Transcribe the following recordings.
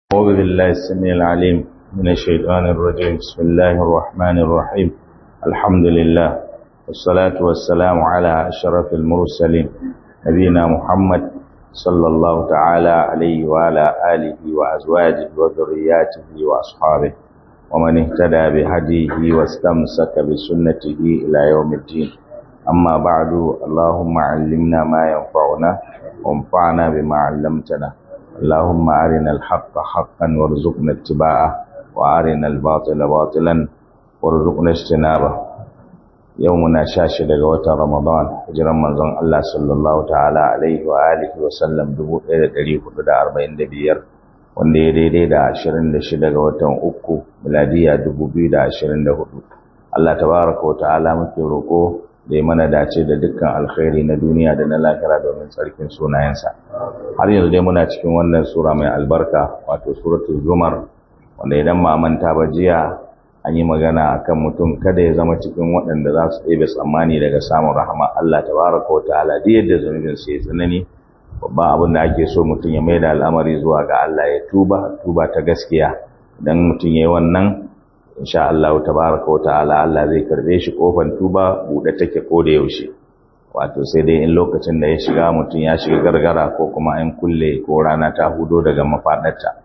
أعوذ بالله السميع العليم من الشيطان الرجيم بسم الله الرحمن الرحيم الحمد لله والصلاة والسلام على أشرف المرسلين نبينا محمد صلى الله تعالى عليه وعلى آله وأزواجه وذرياته وأصحابه ومن اهتدى بهديه واستمسك بسنته إلى يوم الدين أما بعد اللهم علمنا ما ينفعنا وانفعنا بما علمتنا اللهم أرنا الحق حقا وارزقنا اتباعه وأرنا الباطل باطلا وارزقنا اجتنابه يومنا شاشة لغوة رمضان هجرا منظم الله صلى الله تعالى عليه وآله وسلم دبو إلى تريف دا أربعين دبير wanda ya daidai da 26 ga watan uku miladiya 2024 Allah tabaraka wa ta'ala muke roko da ya mana dace da dukkan alkhairi na duniya da na lahira domin tsarkin sunayensa har yanzu dai muna cikin wannan sura mai albarka wato suratul zumar wanda idan ma manta ba jiya an yi magana akan mutum kada ya zama cikin waɗanda za su ɗebe tsammani daga samun rahama Allah tabaraka wa ta'ala duk yadda zunubin su ya tsanani babban abin da ake so mutum ya maida al'amari zuwa ga Allah ya tuba tuba ta gaskiya idan mutum ya yi wannan insha Allah tabaraka wata'ala Allah zai karbe shi kofar tuba bude take ko da yaushe wato sai dai in lokacin da ya shiga mutum ya shiga gargara ko kuma an kulle ko rana ta hudo daga mafadarta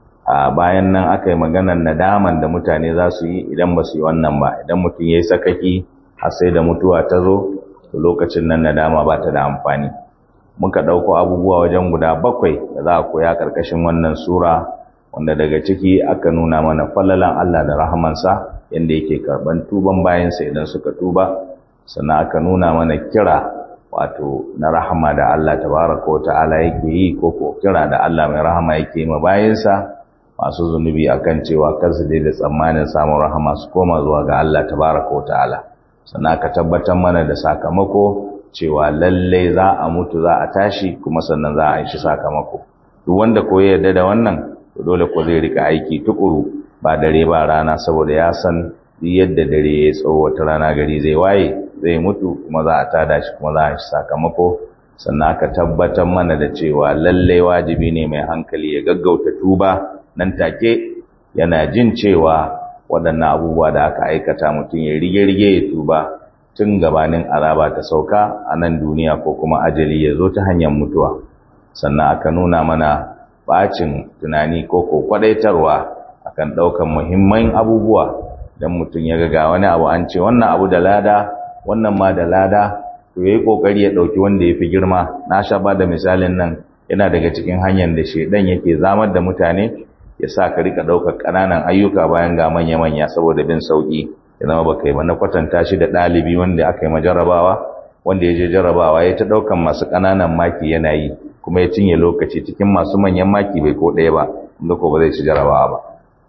a bayan nan aka yi maganar nadaman da mutane za su yi idan ba su yi wannan ba idan mutum ya yi sakaki har sai da mutuwa ta zo to lokacin nan nadama ba ta da amfani muka ɗauko abubuwa wajen guda bakwai da za a koya ƙarƙashin wannan sura wanda daga ciki aka nuna mana fallalan Allah da rahamansa yadda yake karban tuban bayansa idan suka tuba sannan aka nuna mana kira wato na rahama da Allah tabaraka wa ta'ala yake yi ko ko kira da Allah mai rahama yake yi ma bayansa masu zunubi akan cewa kar su da tsammanin samun rahama su koma zuwa ga Allah tabaraka wa ta'ala sannan aka tabbatar mana da sakamako cewa lallai za a mutu za a tashi kuma sannan za a yi shi sakamako duk wanda ko ya yarda da wannan to dole ko zai rika aiki tukuru ba dare ba rana saboda ya san yadda dare ya tsawo wata rana gari zai waye zai mutu kuma za a tada shi kuma za a shi sakamako sannan aka tabbatar mana da cewa lallai wajibi ne mai hankali ya gaggauta tuba nan take yana jin cewa waɗannan abubuwa da aka aikata mutum ya rige-rige ya tuba tun gabanin azaba ta sauka a nan duniya ko kuma ajali ya zo ta hanyar mutuwa sannan aka nuna mana bacin tunani ko ko kwadaitarwa akan daukan muhimman abubuwa dan mutum ya ga wani abu an ce wannan abu da lada wannan ma da lada to yayi kokari ya dauki wanda yafi girma na sha ba da misalin nan yana daga cikin hanyar da shedan yake zamar da mutane ya sa ka rika daukar kananan ayyuka bayan ga manya manya saboda bin sauki ya zama baka yi ba na kwatanta shi da dalibi wanda aka yi majarabawa wanda ya je jarabawa ya ta daukan masu kananan maki yana yi kuma ya cinye lokaci cikin masu manyan maki bai ko ɗaya ba inda ko ba zai ci jarabawa ba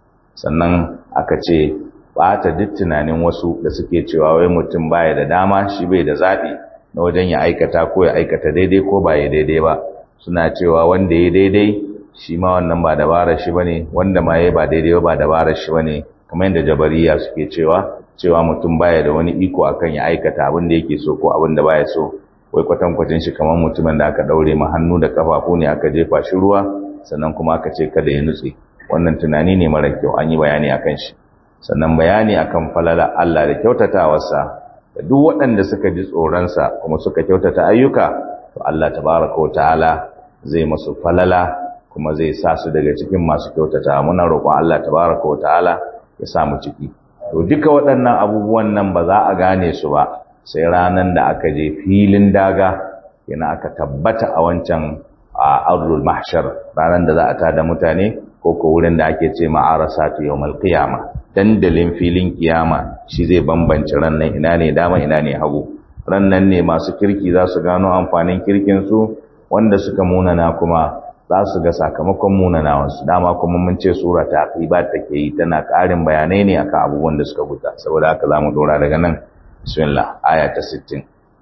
sannan aka ce ɓata duk tunanin wasu da suke cewa wai mutum baya da dama shi bai da zaɓi na wajen ya aikata ko ya aikata daidai ko ba ya daidai ba suna cewa wanda ya daidai shi ma wannan ba dabarar shi bane wanda ma ya ba daidai ba ba dabarar shi bane kamar yadda jabariya suke cewa cewa mutum baya da wani iko akan ya aikata abin da yake so ko abin da baya so wai kwatankwacin shi kamar mutumin da aka daure ma hannu da kafafu ne aka jefa shi ruwa sannan kuma aka ce kada ya nutse wannan tunani ne mara kyau an yi bayani akan shi sannan bayani akan falala Allah da kyautatawarsa da duk waɗanda suka ji tsoronsa kuma suka kyautata ayyuka to Allah tabaraka wa ta'ala zai masu falala kuma zai sa su daga cikin masu kyautata muna roƙon Allah tabaraka wa ta'ala ya sa mu ciki to duka waɗannan abubuwan nan ba za a gane su ba sai ranan da aka je filin daga yana aka tabbata a wancan a ardul mahshar ranan da za a tada mutane ko ko wurin da ake ce ma'arasatu yawmal qiyama dandalin filin kiyama shi zai bambance rannan ina ne dama ina ne hagu rannan ne masu kirki za su gano amfanin kirkin su wanda suka munana kuma za su ga sakamakon munanawansu dama kuma mun ce sura ta aqibat take yi tana ƙarin bayanai ne akan abubuwan da suka guta saboda haka zamu dora daga nan بسم الله آية 60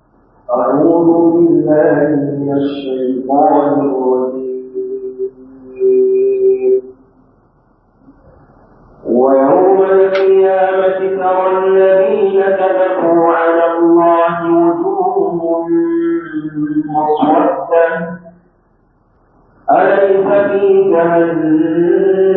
أعوذ بالله من الشيطان الرجيم ويوم القيامة ترى الذين كذبوا على الله وجوههم مسودة أليس في جهنم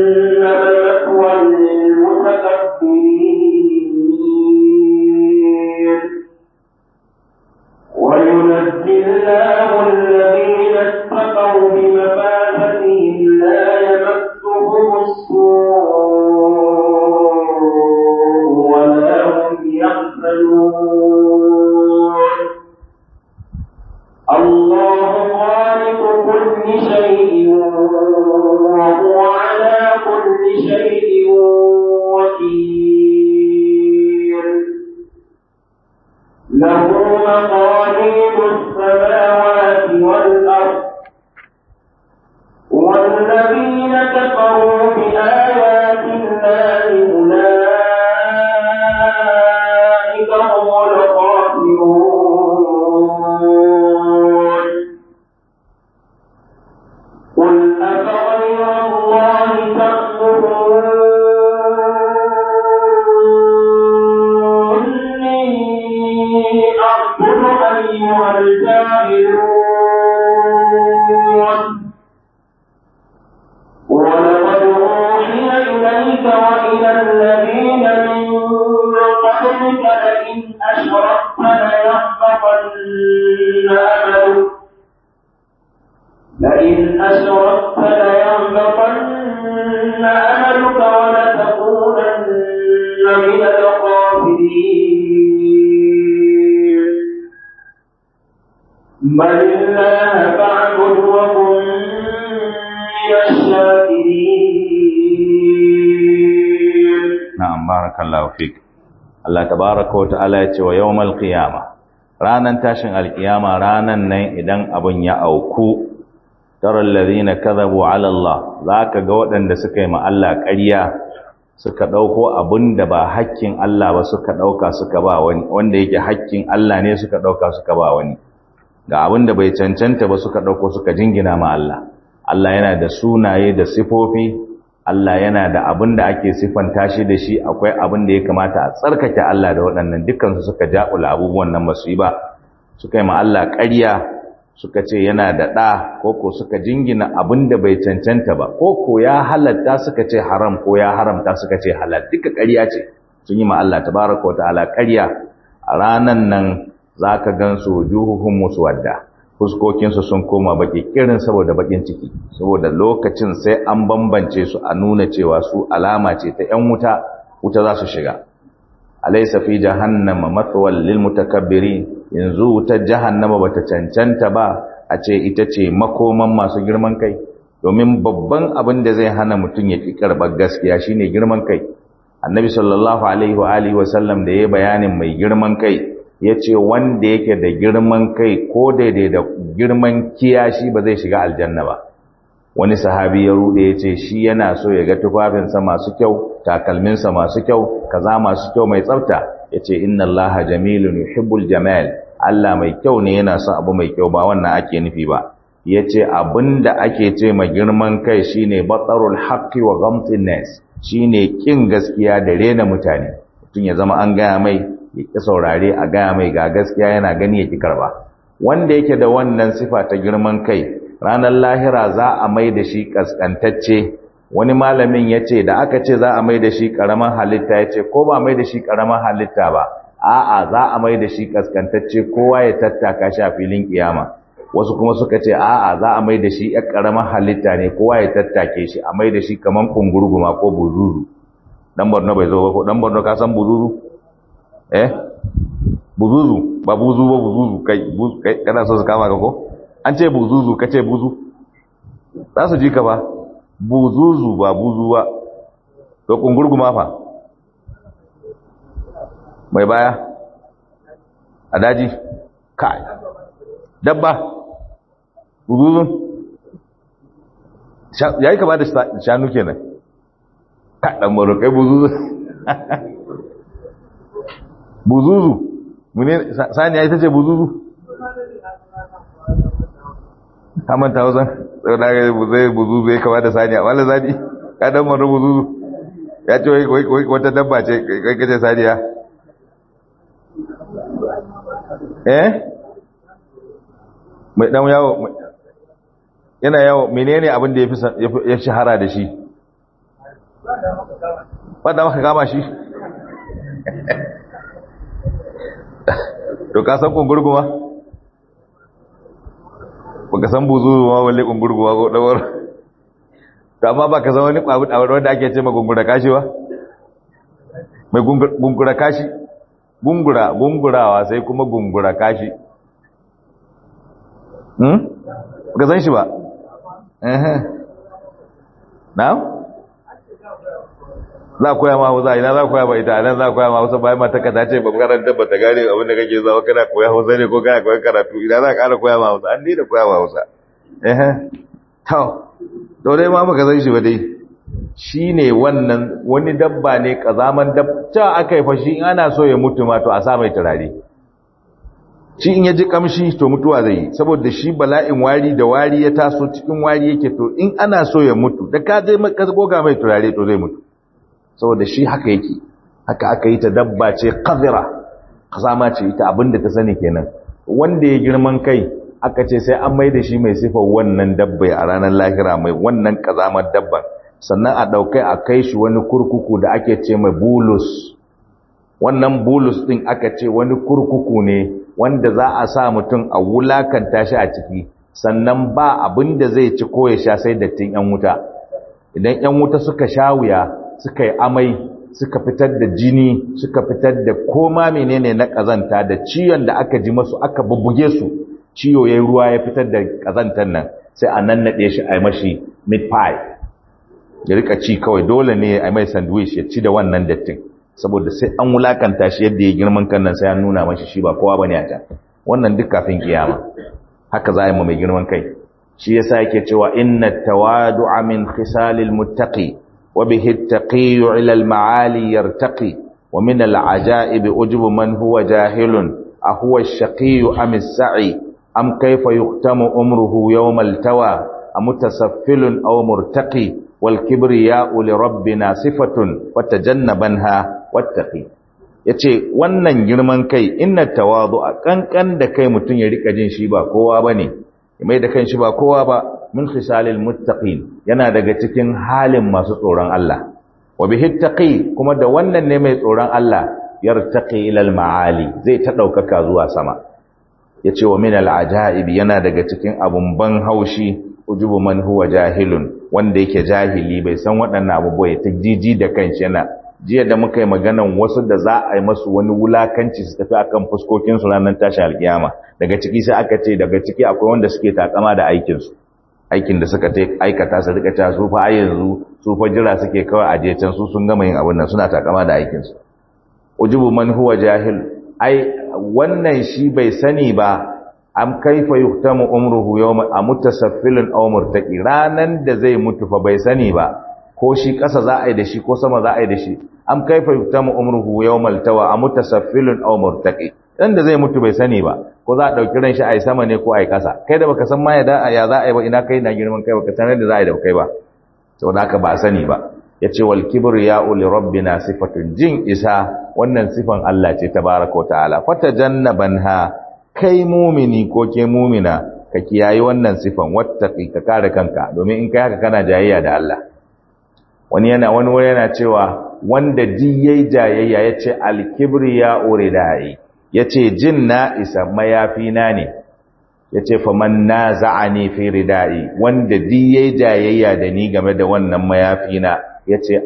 barakallahu fik Allah tabaraka wa ta'ala ya ce wa yawmal qiyama ranan tashin alqiyama ranan nan idan abun ya auku tara alladhina kadhabu ala Allah zaka ga waɗanda suka yi ma Allah ƙarya suka dauko abun da ba hakkin Allah ba suka dauka suka ba wani wanda yake hakkin Allah ne suka dauka suka ba wani ga abun da bai cancanta ba suka dauko suka jingina ma Allah Allah yana da sunaye da sifofi Allah yana da abin da ake siffanta shi da shi akwai abin da ya kamata a tsarkake Allah da waɗannan dukkansu suka ja'ula abubuwan nan basu yi ba suka yi ma Allah ƙarya suka ce yana da ɗa ko ko suka jingina abin da bai cancanta ba ko ko ya halatta suka ce haram ko ya haramta suka ce halal duka ƙarya ce sun yi ma Allah tabaraka wa ta'ala ƙarya a ranan nan zaka gansu wujuhuhum muswadda fuskokinsu sun koma baki kirin saboda bakin ciki saboda lokacin sai an bambance su a nuna cewa su alama ce ta ‘yan wuta wuta za su shiga alaisa fi jahannama matsawal lil mutakabbiri yanzu wutar jahannama bata cancanta ba a ce ita ce makoman masu girman kai domin babban abin da zai hana mutum ya ki karɓar gaskiya shine girman kai annabi sallallahu alaihi wa alihi wa sallam da ya bayanin mai girman kai ya ce wanda yake da girman kai ko daidai da girman kiyashi ba zai shiga aljanna ba wani sahabi ya rude ya ce shi yana so ya ga tufafinsa masu kyau takalminsa masu kyau kaza masu kyau mai tsafta ya ce inna allaha jamilun yuhibbul jamal Allah mai kyau ne yana son abu mai kyau ba wannan ake nufi ba ya ce abinda ake ce ma girman kai shine batsarul haqqi wa ghamtin nas shine kin gaskiya da rena mutane mutum ya zama an gaya mai ya ƙi saurare a gaya mai ga gaskiya yana gani ya ƙi karba wanda yake da wannan sifa ta girman kai ranar lahira za a mai da shi ƙasƙantacce wani malamin ya ce da aka ce za a mai da shi ƙaramin halitta ya ce ko ba mai da shi ƙaramin halitta ba a'a za a mai da shi ƙasƙantacce kowa ya tattaka shi a filin ƙiyama wasu kuma suka ce a'a za a mai da shi ƴar ƙaramin halitta ne kowa ya tattake shi a mai da shi kamar kungurguma ko buzuzu dan Borno bai zo ba ko dan Borno ka san buzuzu eh buzuzu ba buzu ba buzuzu kai kai kana so su kama ka ko an ce buzuzu ka ce buzu za su ji ka ba buzuzu ba buzu ba to kungurguma fa mai baya a daji kai dabba buzuzun ya yi kama da shanu kenan kaɗan marokai buzuzu buzuzu mune saniya ita ce buzuzu hamanta hausan sau da ga zai buzuzu ya kama da saniya wala zani kaɗan maro buzuzu ya ce wai wata dabba ce kai kace saniya eh mai dan yawo yana yawo menene abin da ya shahara da shi wadda maka kama shi to ka san kungurguma ba ka san buzu ma walle kungurguma ko dawar to amma ba ka san wani kwabu a wanda ake ce ma gungura kashi ba mai gungura kashi gungura gungurawa sai kuma gungura kashi hmm ka san shi ba eh na za koya ma hausa ina za koya ma ita nan za koya ma hausa bayan mata ka tace ba karanta ba ta gane abin da kake zawa kana koya hausa ne ko kana koyan karatu ina za ka ƙara koya ma hausa an da koya ma hausa eh to to dai ma baka san shi ba dai shine wannan wani dabba ne kazaman dabba aka yi fashi in ana so ya mutu ma to a sa mai turare shi in ya ji kamshi to mutuwa zai yi saboda shi bala'in wari da wari ya taso cikin wari yake to in ana so ya mutu da ka je ka goga mai turare to zai mutu saboda shi haka yake haka aka yi ta dabba ce qadira kazama ce ita abinda ta sani kenan wanda ya girman kai aka ce sai an mai da shi mai sifar wannan dabba a ranar lahira mai wannan kazamar dabban sannan a daukai a kai shi wani kurkuku da ake ce mai bulus wannan bulus din aka ce wani kurkuku ne wanda za a sa mutum a wulakanta shi a ciki sannan ba abin da zai ci ko ya sha sai dattin yan wuta idan yan wuta suka sha wuya suka yi amai suka fitar da jini suka fitar da koma menene na kazanta da ciyon da aka ji masu aka bubbuge su ciyo yayin ruwa ya fitar da kazantar nan sai a nannade shi a mashi meat pie ya rika ci kawai dole ne a mai sandwich ya ci da wannan dattin saboda sai an wulakanta shi yadda ya girman kan nan sai an nuna mashi shi ba kowa bane a can wannan duk kafin kiyama haka za a yi ma mai girman kai shi yasa yake cewa inna tawadu'a min khisalil muttaqi wa bihi at-taqiyyu ila al-ma'ali yartaqi wa min al-ajaib ujubu man huwa jahilun ahuwa ash-shaqiyyu am as-sa'i am kayfa yuqtamu umruhu yawm al-tawa am mutasaffilun aw murtaqi wal kibriya'u li rabbina sifatun fatajannabanha wattaqi yace wannan girman kai inna tawadu'a kankan da kai mutun ya rika jin shi ba kowa bane mai da kanshi ba kowa ba min khisalil muttaqin yana daga cikin halin masu tsoron Allah wa bihi taqi kuma da wannan ne mai tsoron Allah yartaqi ila al maali zai ta daukaka zuwa sama yace wa min al ajaib yana daga cikin abun ban haushi ujubu man huwa jahilun wanda yake jahili bai san waɗannan abubuwa ya ta jiji da kanshi yana jiya da muka yi maganan wasu da za a yi masu wani wulakanci su tafi akan fuskokinsu ranar tashi alkiyama daga ciki sai aka ce daga ciki akwai wanda suke takama da aikinsu aikin da suka aikata su rika cewa su fa a yanzu su fa jira suke kawai aje can su sun gama yin abin nan suna takama da aikinsu ujubu man huwa jahil ai wannan shi bai sani ba am kaifa yuhtamu umruhu yawma amutasaffilun aw murtaqi ranan da zai mutu fa bai sani ba ko shi ƙasa za a yi da shi ko sama za a yi da shi am kaifa yutamu umruhu yawmal tawa am mutasaffilun aw murtaqi dan da zai mutu bai sani ba ko za a dauki ran shi a yi sama ne ko a yi ƙasa kai da baka san ma ya da ya za a yi ba ina kai na girman kai baka san da za a yi da kai ba saboda haka ba sani ba yace wal kibriya'u li rabbina sifatun jin isa wannan sifan Allah ce tabaaraka ta'ala fatajannabanha kai mumini ko ke mumina ka kiyayi wannan sifan wattaqi ka kare kanka domin in kai haka kana jayayya da Allah wani yana wani wani yana cewa wanda di yayi jayayya yace al-kibriya uridai yace jin na isa mayafi na ne yace fa man naza'ani fi ridai wanda di yayi jayayya da ni game da wannan mayafi na yace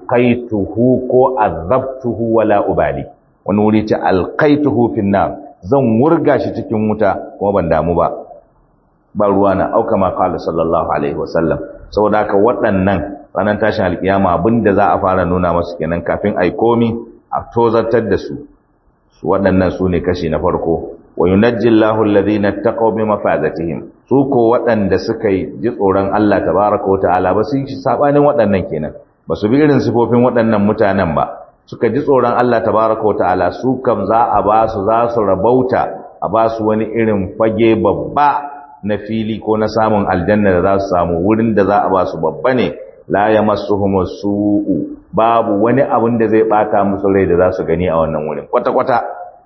alqaituhu ko azabtuhu wala ubali wani wuri ce alqaituhu fin nar zan wurga shi cikin wuta kuma ban damu ba ba ruwa na auka ma qala sallallahu alaihi wasallam saboda haka waɗannan ranar tashin alkiyama abinda za a fara nuna masu kenan kafin ai komi a tozartar da su su waɗannan su ne kashi na farko wa yunajji Allahu alladhina taqaw bi mafazatihim su ko waɗanda suka yi ji tsoron Allah tabaraka wa ta'ala ba su yi sabanin waɗannan kenan ba su bi irin sifofin waɗannan mutanen ba suka ji tsoron Allah tabaraka wa ta'ala su kam za a ba su za su rabauta a ba su wani irin fage babba na fili ko na samun aljanna da za su samu wurin da za a ba su babba ne la yamassuhum su'u babu wani abin da zai bata musu rai da za su gani a wannan wurin kwata kwata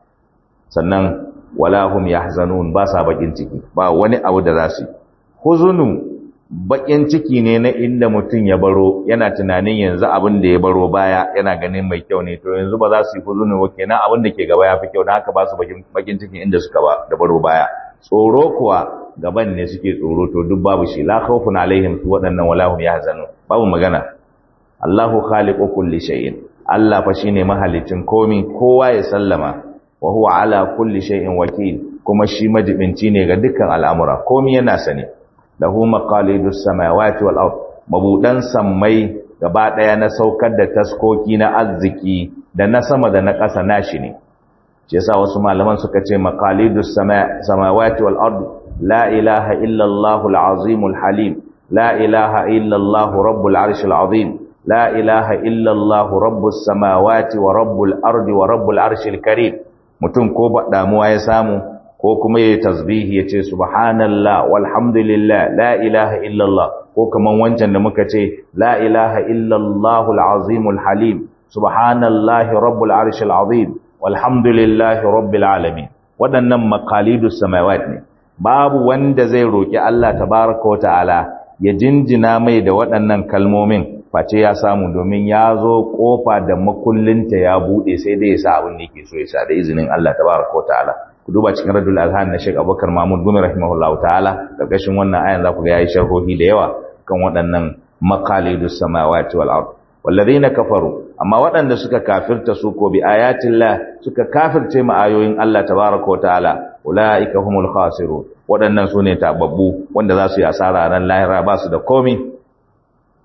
sannan wala hum yahzanun ba sa bakin ciki ba wani abu da za su huzunu bakin ciki ne na inda mutum ya baro yana tunanin yanzu abin da ya baro baya yana ganin mai kyau ne to yanzu ba za su yi huzunu ba kenan abin da ke gaba ya fi kyau na haka ba su bakin cikin inda suka ba da baro baya tsoro kuwa gaban ne suke tsoro to duk babu shi la khawfun alaihim su waɗannan wala hum yahzanun babu magana Allahu khaliqu kulli shay'in Allah fa shine mahalicin komi kowa ya sallama wa huwa ala kulli shay'in wakil kuma shi majibinci ne ga dukkan al'amura komi yana sani lahu maqalidus samawati wal ard mabudan sammai gaba daya na saukar da taskoki na arziki da na sama da na ƙasa nashi ne shi yasa wasu malaman suka ce maqalidus samawati wal ard la ilaha illa allahul azimul halim la ilaha illa allah rabbul arshil azim لا إله إلا الله رب السماوات ورب الأرض ورب العرش الكريم mutum ko damuwa ya samu ko kuma yayi tasbihi yace subhanallah walhamdulillah la ilaha illallah ko kaman wancan da muka ce la ilaha illallah alazimul halim subhanallahi rabbul arshil azim walhamdulillahi rabbil alamin wadannan maqalidus samawat ne babu wanda zai roki Allah tabaaraka wa ta'ala ya jinjina mai da waɗannan kalmomin face ya samu domin ya zo kofa da makullinta ya bude sai dai ya sa abin da yake so ya sa da izinin Allah tabaraka wa ta'ala ku duba cikin radul azhan na Sheikh Abubakar Mahmud Gumi rahimahullahu ta'ala karkashin wannan ayan za ku ga yayi sharhohi da yawa kan waɗannan maqalidus samawati wal ard walladhina kafaru amma waɗanda suka kafirta su ko bi ayatillah suka kafirce ma ayoyin Allah tabaraka wa ta'ala ulaika humul khasirun waɗannan sune tababbu wanda za su yi asara ran lahira ba su da komai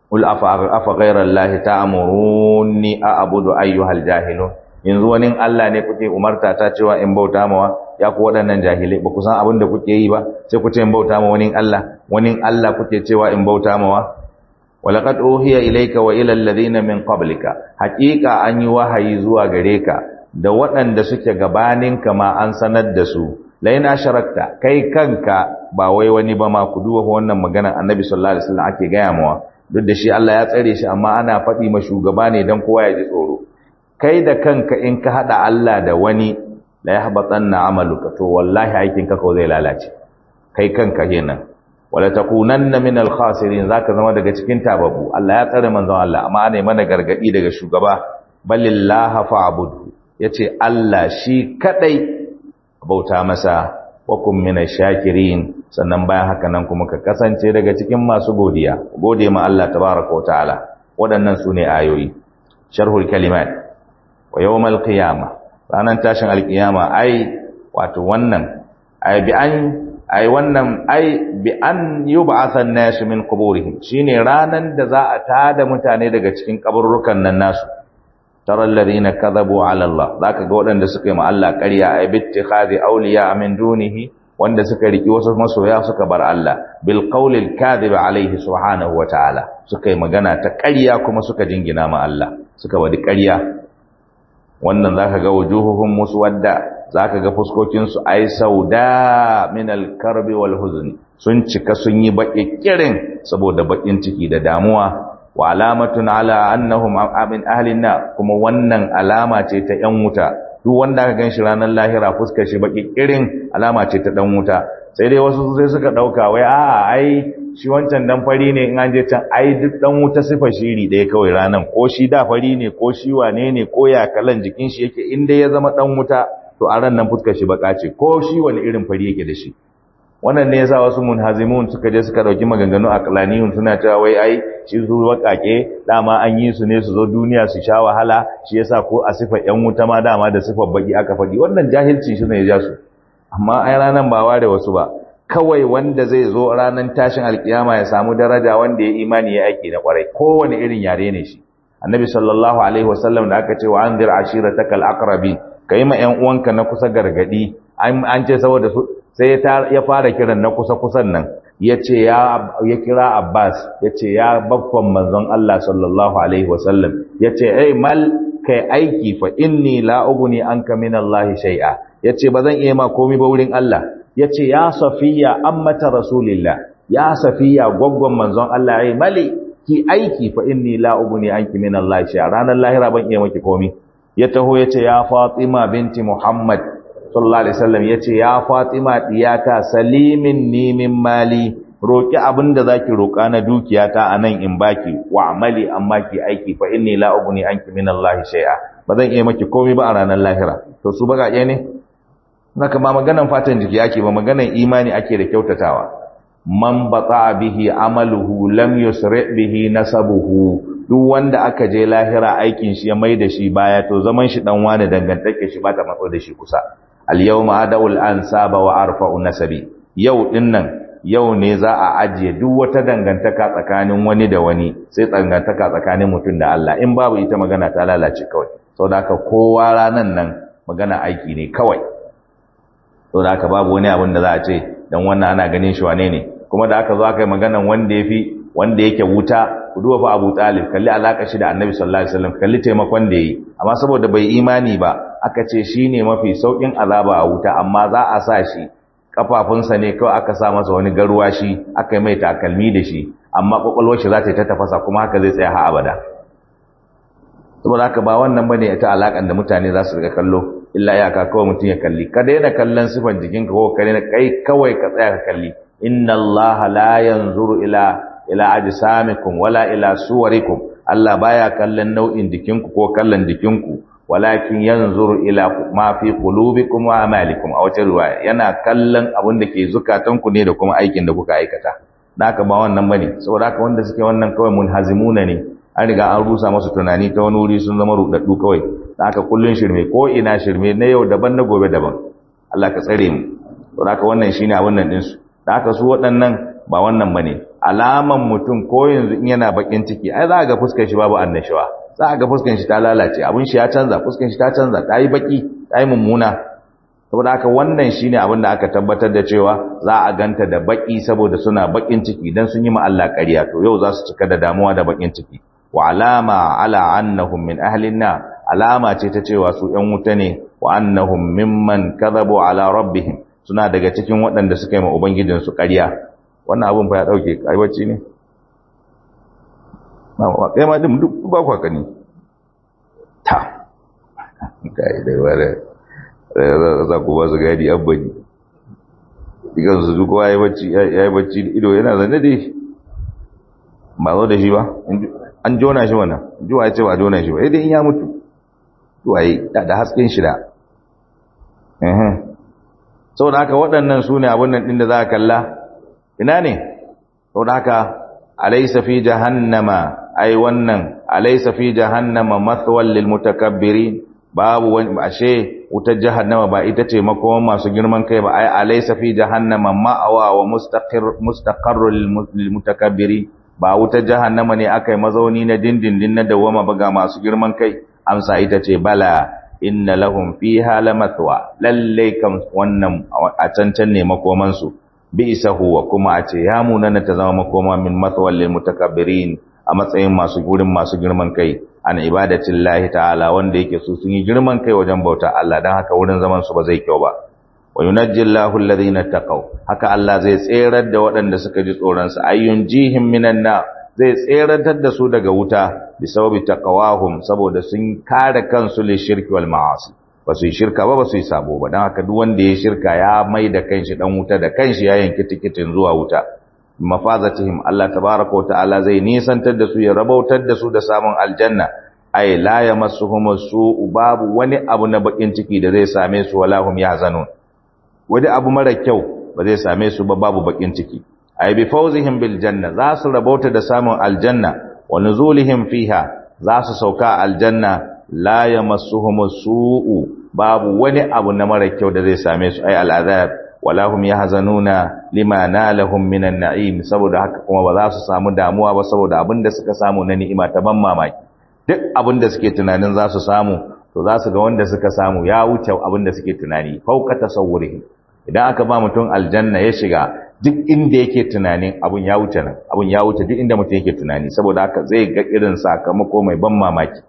ul afa afa ghayra allahi ta'muruni a'budu ayyuhal jahilun yanzu wani Allah ne kuke umarta ta cewa in bauta mawa ya ku waɗannan jahilai ba ku san abin da kuke yi ba sai ku ce in bauta ma wani Allah wani Allah kuke cewa in bauta mawa walaqad uhiya ilayka wa ila alladhina min qablika haqiqa an yi wahayi zuwa gare ka da waɗanda suke gabanin ka ma an sanar da su laina sharakta kai kanka ba wai wani ba ma ku duba wannan maganar annabi sallallahu alaihi wasallam ake gaya mawa duk da shi Allah ya tsare shi amma ana faɗi ma shugaba ne dan kowa ya ji tsoro kai da kanka in ka hada Allah da wani la yahbatanna amaluka to wallahi aikin ka ko zai lalace kai kanka kenan wala takunanna min al-khasirin zaka zama daga cikin tababu Allah ya tsare manzon Allah amma ana mana gargadi daga shugaba balillaha fa'budu yace Allah shi kadai bauta masa wa kum min shakirin sannan bayan haka nan kuma ka kasance daga cikin masu godiya gode ma Allah tabaaraka wa ta'ala waɗannan sune ayoyi sharhul kalimat wa yawmal qiyamah ranan tashin alqiyama ai wato wannan ai bi an ai wannan ai bi an yub'atha an-nas min quburihim shine ranan da za a tada mutane daga cikin kaburrukan nan nasu tara alladhina kadhabu ala Allah zaka ga waɗanda suka yi ma Allah ƙarya ai bittikhadi awliya min dunihi wanda suka riki wasu masoya suka bar Allah bil qawli al-kadhib alayhi subhanahu wa ta'ala suka yi magana ta ƙarya kuma suka jingina ma Allah suka wadi ƙarya wannan zaka ga wujuhuhum muswadda zaka ga fuskokin su ai sauda min al-karbi wal huzni sun cika sun yi baki kirin saboda bakin ciki da damuwa wa alamatun ala annahum min ahli na kuma wannan alama ce ta yan wuta duk wanda aka ganshi ranar lahira fuskar shi baki kirin alama ce ta dan wuta sai dai wasu sai suka dauka wai a'a ai shi wancan dan fari ne in an je can ai duk dan wuta sifa shiri ɗaya kawai ranan ko shi da fari ne ko shi wane ne ko ya kalan jikin shi yake in dai ya zama dan wuta to a ran nan fuskar shi baka ce ko shi wani irin fari yake da shi wannan ne yasa wasu munhazimun suka je suka dauki maganganu aqlaniyun suna cewa wai ai shi su wakake dama an yi su ne su zo duniya su sha wahala shi yasa ko a sifar yan wuta ma dama da sifar baki aka faɗi wannan jahilci shi ne ya ja su amma ai ranan ba ware wasu ba kawai wanda zai zo ranar tashin alkiyama ya samu daraja wanda ya imani ya aiki na kwarai kowane irin yare ne shi annabi sallallahu alaihi wasallam da aka ce wa anzir ashiratakal aqrabi kai ma ƴan uwanka na kusa gargadi an ce saboda su sai ya fara kiran na kusa kusan nan yace ya ya kira Abbas yace ya babban manzon Allah sallallahu alaihi wasallam yace ai mal kai aiki fa inni la ugni anka min Allah shay'a yace bazan iya ma komai ba wurin Allah ya ce ya safiya ammata rasulillah ya safiya gwaggon manzon Allah ya yi mali ki aiki fa inni la ugni anki min Allah sha ranar lahira ban iya maki komi ya taho ya ce ya Fatima binti Muhammad sallallahu alaihi wasallam ya ce ya Fatima diyata salimin ni min mali roki abinda zaki roka na dukiyata anan in baki wa amali amma ki aiki fa inni la ugni anki min Allah shay'a ba zan iya maki komai ba a ranar lahira to su bagaje ne Naka ba maganan fatan jiki ake ba maganan imani ake da kyautatawa. Man bata bihi amaluhu lam yusri bihi nasabuhu. Duk wanda aka je lahira aikin shi ya mai da shi baya to zaman shi dan wani dangantake shi ba ta matso da shi kusa. Al yawma adawul ansaba wa arfa'u nasabi. Yau din nan yau ne za a ajiye duk wata dangantaka tsakanin wani da wani sai dangantaka tsakanin mutum da Allah in babu ita magana ta lalace kawai. Saboda haka kowa ranan nan magana aiki ne kawai. to da aka babu wani abin da za a ce dan wannan ana ganin shi wane ne kuma da aka zo aka yi maganan wanda yafi wanda yake wuta ku duba fa Abu Talib kalli alaka shi da Annabi sallallahu alaihi wasallam kalli taimakon da yi amma saboda bai imani ba aka ce shine mafi saukin azaba a wuta amma za a sa shi kafafunsa ne kawai aka sa masa wani garuwa shi aka yi mai takalmi da shi amma kwakwalwar shi za ta yi ta tafasa kuma haka zai tsaya har abada saboda haka ba wannan bane ita alakan da mutane za su riga kallo illa iyaka kawai mutum ya kalli ka daina kallon sifan jikinka ko ka daina kai kawai ka tsaya ka kalli inna allaha la yanzuru ila ila ajsamikum wala ila suwarikum Allah baya kallon nau'in jikinku ko kallon jikinku walakin yanzuru ila ma fi qulubikum wa amalikum a wata riwaya yana kallon abin da ke zukatanku ne da kuma aikin da kuka aikata haka ba wannan bane saboda haka wanda suke wannan kawai munhazimuna ne an riga an rusa masu tunani ta wani wuri sun zama rudaddu kawai da haka kullun shirme ko ina shirme na yau daban na gobe daban Allah ka tsare mu to haka wannan shine abin nan din su da haka su waɗannan ba wannan bane alaman mutum ko yanzu in yana bakin ciki ai za ga fuskar shi babu annashuwa za ga fuskar shi ta lalace abin shi ya canza fuskar shi ta canza ta yi baki ta yi mummuna saboda haka wannan shine abin da aka tabbatar da cewa za a ganta da baki saboda suna bakin ciki dan sun yi ma Allah ƙarya to yau za su cika da damuwa da bakin ciki wa alama ala annahum min ahlin na alama ce ta cewa su ƴan wuta ne wa annahum mimman kadhabu ala rabbihim suna daga cikin waɗanda suka yi ma ubangijin su ƙarya wannan abin fa ya dauke kai bacci ne na kai ma din duk ba kwa kani ta kai dai wala za ku ba su gadi abbani ikan su duk ya yi bacci ido yana zane da shi ba zo da shi ba an jona shi wannan juwa ya ce ba jona shi ba idan in ya mutu juwa yi da hasken shi da sau da haka waɗannan su ne abin nan ɗin da za a kalla ina ne sau da haka alaisa fi jahannama ai wannan alaisa fi jahannama mathwal lil mutakabbirin babu wani ashe wutar jahannama ba ita ce makoman masu girman kai ba ai alaysa fi jahannama ma'awa wa mustaqir mustaqarrul lil mutakabbirin ba wutar jahannama ne akai mazauni na dindindin na dawama ba ga masu girman kai amsa ita ce bala inna lahum fiha lamathwa lalle kam wannan a cancan ne makoman su bi isahu wa kuma a ce ya munana ta zama makoma min mathwal lil mutakabbirin a matsayin masu gurin masu girman kai an ibadatin lahi ta'ala wanda yake su sun yi girman kai wajen bauta Allah don haka wurin zaman su ba zai kyau ba wa yunajjillahu alladhina taqaw haka Allah zai tserar da waɗanda suka ji tsoron sa ayyun jihim minan na zai tseratar da su daga wuta bi sababi taqawahum saboda sun kare kansu li shirki wal ma'asi ba su yi shirka ba ba su yi sabo ba don haka duk wanda ya shirka ya mai da kanshi dan wuta da kanshi ya yanki tikitin zuwa wuta mafazatihim Allah tabaraka wa ta'ala zai nisantar da su ya rabautar da su da samun aljanna ay la yamassuhum su'u babu wani abu na bakin ciki da zai same su wala hum yahzanun wani abu mara kyau ba zai same su ba babu bakin ciki ay bi fawzihim bil janna za su rabauta da samun aljanna wa nuzulihim fiha za su sauka aljanna la yamassuhum su'u babu wani abu na mara kyau da zai same su ay al'azab wala hum yahzanuna lima nalahum minan na'im saboda haka kuma ba za su samu damuwa ba saboda abinda suka samu na ni'ima ta ban mamaki duk abinda suke tunanin za su samu to za su ga wanda suka samu ya wuce abinda suke tunani fauka tasawwurihi idan aka ba mutum aljanna ya shiga duk inda yake tunanin abun ya wuce nan abun ya wuce duk inda mutum yake tunani saboda haka zai ga irin sakamako mai ban mamaki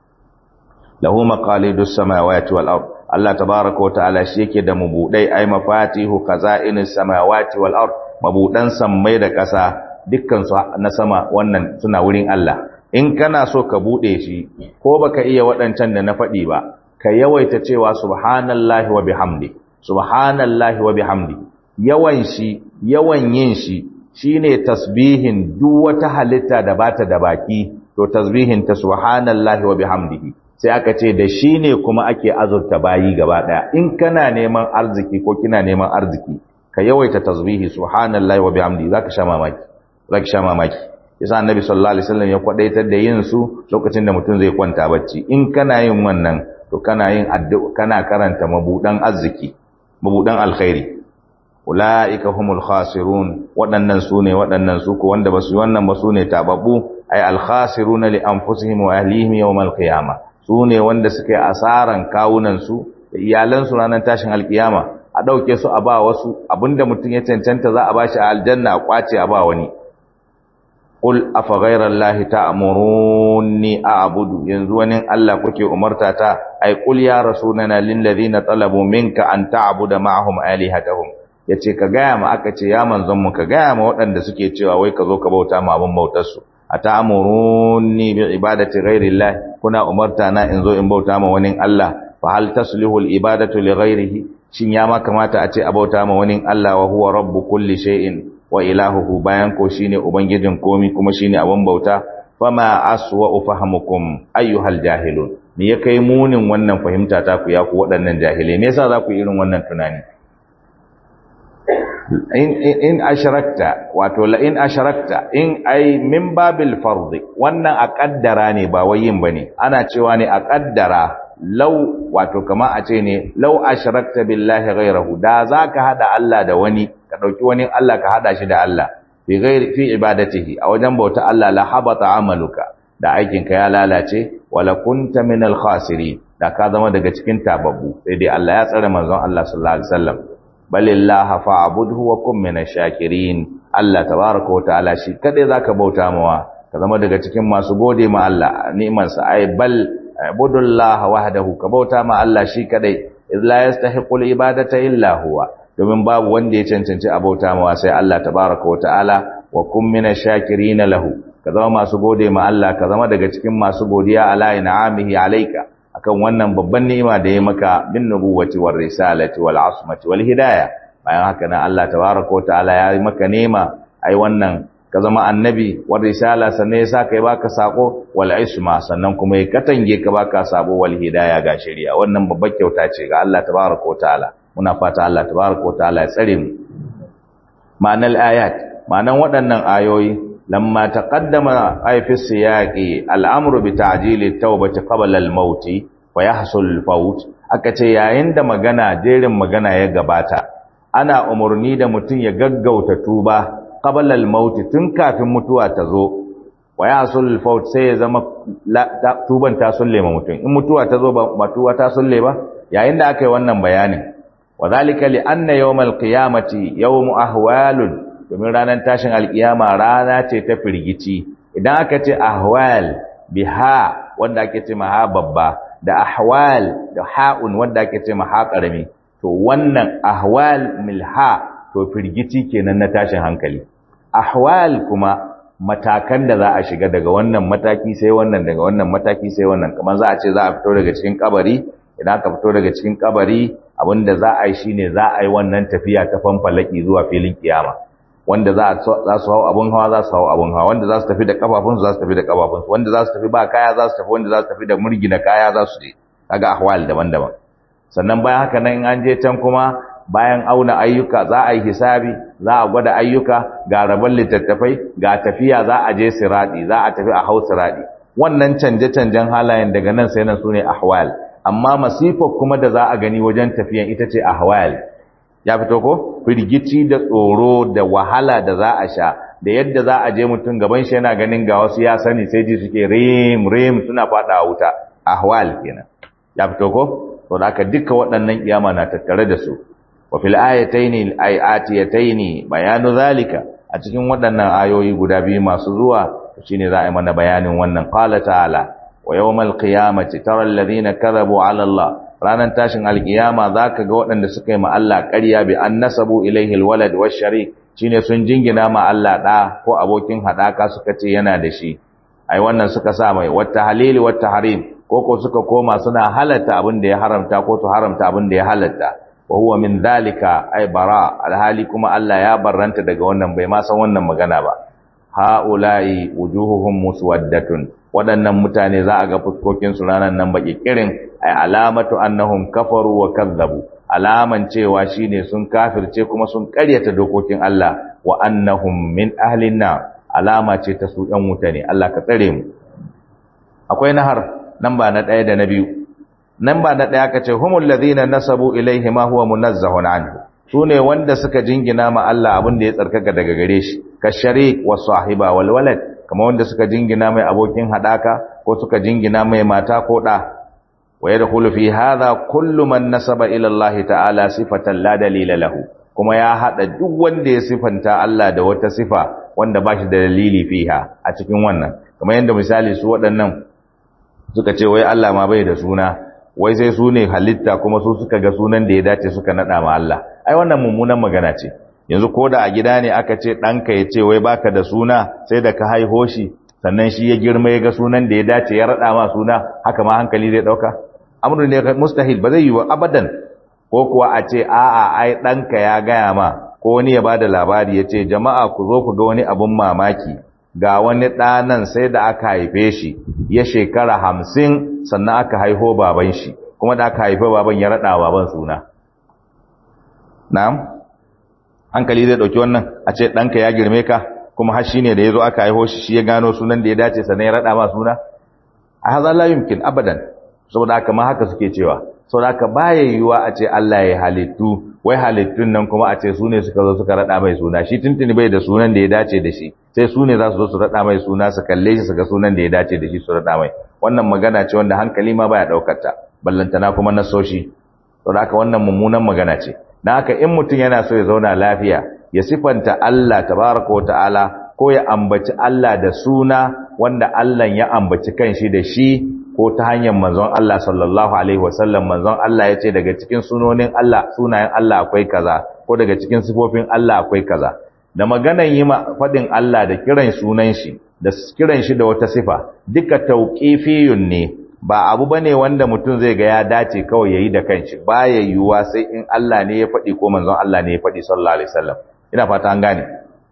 lahu maqalidus samawati wal ard Allah tabaraka wa ta'ala shi yake da mabudai ai mafatihu kaza'inus samawati wal ard mabudan sammai da ƙasa dukkan su na sama wannan suna wurin Allah in kana so ka bude shi ko baka iya waɗancan da na faɗi ba ka yawaita cewa subhanallahi wa bihamdi subhanallahi wa bihamdi yawan shi yawan yin shi shine tasbihin duk wata halitta da bata da baki to tasbihin ta subhanallahi wa bihamdihi sai aka ce da shi ne kuma ake azurta bayi gaba ɗaya in kana neman arziki ko kina neman arziki ka yawaita tasbihi subhanallahi wa bihamdi zaka sha mamaki zaka sha mamaki yasa annabi sallallahu alaihi wasallam ya kwadaitar da yin su lokacin da mutum zai kwanta bacci in kana yin wannan to kana yin addu'a kana karanta mabudan arziki mabudan alkhairi ulaika humul khasirun waɗannan su ne waɗannan su ko wanda basu yi wannan ba su ne tababbu ay al khasiruna li anfusihim wa ahlihim yawm al qiyamah su ne wanda suka yi asaran kawunansu da iyalansu ranar tashin alkiyama a ɗauke su a ba wasu abinda mutum ya cancanta za a ba shi a aljanna a kwace a ba wani ƙul a fagairar lahi ta amuruni a abudu yanzu wani Allah kuke umarta ta ai ƙul ya rasu na na lillazi na talabu minka an ta abu da ma'ahum alihatahum ya ce ka gaya ma aka ce ya manzon mu ka gaya ma waɗanda suke cewa wai ka zo ka bauta ma abin bautarsu atamuruni bi ibadati ghairillah kuna umarta na in zo in bauta ma wani Allah fa hal taslihu al ibadatu li ghairihi shin ya ma kamata a ce a bauta ma wani Allah wa huwa rabbu kulli shay'in wa ilahuhu bayan ko shine ubangijin komi kuma shine abun bauta fama aswa fahamukum ayyuhal jahilun me ya kai munin wannan fahimta ta ku ya ku waɗannan jahilai me yasa za ku irin wannan tunani in in asharakta wato la in asharakta in ai min babil fard wannan a kaddara ne ba wai yin bane ana cewa ne a kaddara law wato kama a ce ne law asharakta billahi ghayrahu da zaka hada Allah da wani ka dauki wani Allah ka hada shi da Allah fi ghairi fi ibadatihi a wajen bauta Allah la habata amaluka da aikinka ya lalace wala kunta min al khasirin da ka zama daga cikin tababbu sai dai Allah ya tsare manzon Allah sallallahu alaihi wasallam balillaha fa'budhu wa kun min shakirin Allah tabaaraka wa ta'ala shi kadai zaka bauta mawa ka zama daga cikin masu gode ma Allah ni'man sa ai bal ibudullaha wahdahu ka bauta ma Allah shi kadai iz la yastahiqul ibadata illa huwa domin babu wanda ya cancanci a bauta mawa sai Allah tabaaraka wa ta'ala wa kun min shakirin lahu ka zama masu gode ma Allah ka zama daga cikin masu godiya ala in'amihi alayka akan wannan babban ni'ima da ya maka bin nubuwati war risalati wal asmati wal hidayah bayan haka nan Allah tabaaraka wa ta'ala ya yi maka nema ai wannan ka zama annabi war risala sannan ya saka ya baka sako wal isma sannan kuma ya katange ka baka sabo wal hidayah ga shari'a wannan babbar kyauta ce ga Allah tabaaraka wa ta'ala muna fata Allah tabaaraka wa ta'ala ya tsare mu ma'anar ayat ma'anan waɗannan ayoyi لما تقدم أي في السياق الأمر بتعجيل التوبة قبل الموت ويحصل الفوت akace yayin da magana jerin magana ya gabata ana umurni da mutum ya gaggauta tuba qabla al-maut tun kafin mutuwa ta zo wa yahsul al-faut sai ya zama tuban ta sulle ma mutum in mutuwa ta zo ba tuwa ta sulle ba yayin da aka yi wannan bayanin wa zalika li anna yawm al-qiyamati yawm ahwalun domin ranar tashin alkiyama rana ce ta firgici idan aka ce ahwal biha wanda ake ce maha babba da ahwal da ha'un wanda ake ce maha karami to wannan ahwal milha to firgici kenan na tashin hankali ahwal kuma matakan da za a shiga daga wannan mataki sai wannan daga wannan mataki sai wannan kamar za a ce za a fito daga cikin kabari idan aka fito daga cikin kabari abinda za a yi shine za a yi wannan tafiya ta fanfalaki zuwa filin kiyama wanda za su hau abun hawa za su hau abun hawa wanda za su tafi da kafafunsu za su tafi da kafafunsu wanda za su tafi ba kaya za su tafi wanda za su tafi da murgina kaya za su je kaga ahwal daban-daban sannan bayan haka nan in an je can kuma bayan auna ayyuka za a yi hisabi za a gwada ayyuka ga rabon littattafai ga tafiya za a je siradi za a tafi a hau siradi wannan canje-canjen halayen daga nan sai nan sune ahwal amma masifar kuma da za a gani wajen tafiyan ita ce ahwal ya fito ko firgici da tsoro da wahala da za a sha da yadda za a je mutum gaban shi yana ganin ga wasu ya sani sai ji suke rim rim suna fada wuta ahwal kenan ya fito ko to da aka duka waɗannan kiyama na tattare da su wa fil ayataini ayatiyataini bayanu zalika a cikin waɗannan ayoyi guda biyu masu zuwa shine za a yi mana bayanin wannan qala ta'ala wa yawmal qiyamati tara alladhina kadhabu ala Allah ranar tashin alkiyama za ka ga waɗanda suka yi Allah ƙarya bi an nasabu ilaihi alwalad wa sharik shine sun jingina ma Allah ɗa ko abokin haɗaka suka ce yana da shi ai wannan suka sa mai wata halili wata harim ko ko suka koma suna halatta abin da ya haramta ko su haramta abin da ya halatta wa huwa min zalika ai bara alhali kuma Allah ya barranta daga wannan bai ma san wannan magana ba haula'i wujuhuhum muswaddatun waɗannan mutane za a ga fuskokinsu ranar nan baƙi kirin ay alamatu annahum kafaru wa kazzabu alaman cewa shine sun kafirce kuma sun ƙaryata dokokin Allah wa annahum min ahlin nar alama ce ta su ɗan wuta ne Allah ka tsare mu akwai nahar nan ba na ɗaya da na biyu nan ba na ɗaya ka ce humul ladhina nasabu ilaihi ma huwa munazzahun anhu sune wanda suka jingina ma Allah abin da ya tsarkaka daga gare shi ka sharik wa sahiba wal walad kama wanda suka jingina mai abokin hadaka ko suka jingina mai mata ko da wa yadkhulu fi hadha kullu man nasaba ila Allah ta'ala sifatan la dalila lahu kuma ya hada duk wanda ya sifanta Allah da wata sifa wanda ba shi da dalili fiha a cikin wannan kamar yadda misali su waɗannan suka ce wai Allah ma bai da suna wai sai su ne halitta kuma su suka ga sunan da ya dace suka nada ma Allah ai wannan mummunan magana ce yanzu ko da a gida ne aka ce ɗanka ya ce wai baka da suna sai da ka haiho shi sannan shi ya girma ya ga sunan da ya dace ya raɗa ma suna haka ma hankali zai ɗauka amru ne mustahil ba zai yi wa abadan ko kuwa a ce a'a ai ɗanka ya gaya ma ko wani ya bada labari ya ce jama'a ku zo ku ga wani abun mamaki ga wani ɗanan sai da aka haife shi ya shekara hamsin sannan aka haiho baban shi kuma da aka haife baban ya raɗa baban suna na'am hankali zai ɗauki wannan a ce ɗanka ya girme ka kuma har shi ne da ya zo aka haiho shi shi ya gano sunan da ya dace sannan ya raɗa ma suna a haza la yumkin abadan saboda haka ma haka suke cewa saboda haka baya yiwuwa a ce Allah ya halittu wai halittun nan kuma a ce su ne suka zo suka rada mai suna shi tuntuni bai da sunan da ya dace da shi sai su ne za su zo su rada mai suna su kalle shi su ga sunan da ya dace da shi su rada mai wannan magana ce wanda hankali ma baya daukar ta ballantana kuma na soshi saboda haka wannan mummunan magana ce dan haka in mutum yana so ya zauna lafiya ya sifanta Allah tabaraka wa ta'ala ko ya ambaci Allah da suna wanda Allah ya ambaci kanshi da shi ko ta hanyar manzon Allah sallallahu alaihi wasallam manzon Allah ya ce daga cikin sunonin Allah sunayen Allah akwai kaza ko daga cikin sifofin Allah akwai kaza da maganan yi faɗin Allah da kiran sunan shi da kiran shi da wata sifa duka tauqifiyun ne ba abu bane wanda mutum zai ga ya dace kawai yayi da kanshi baya yiwuwa sai in Allah ne ya faɗi ko manzon Allah ne ya faɗi sallallahu alaihi wasallam ina fata an gane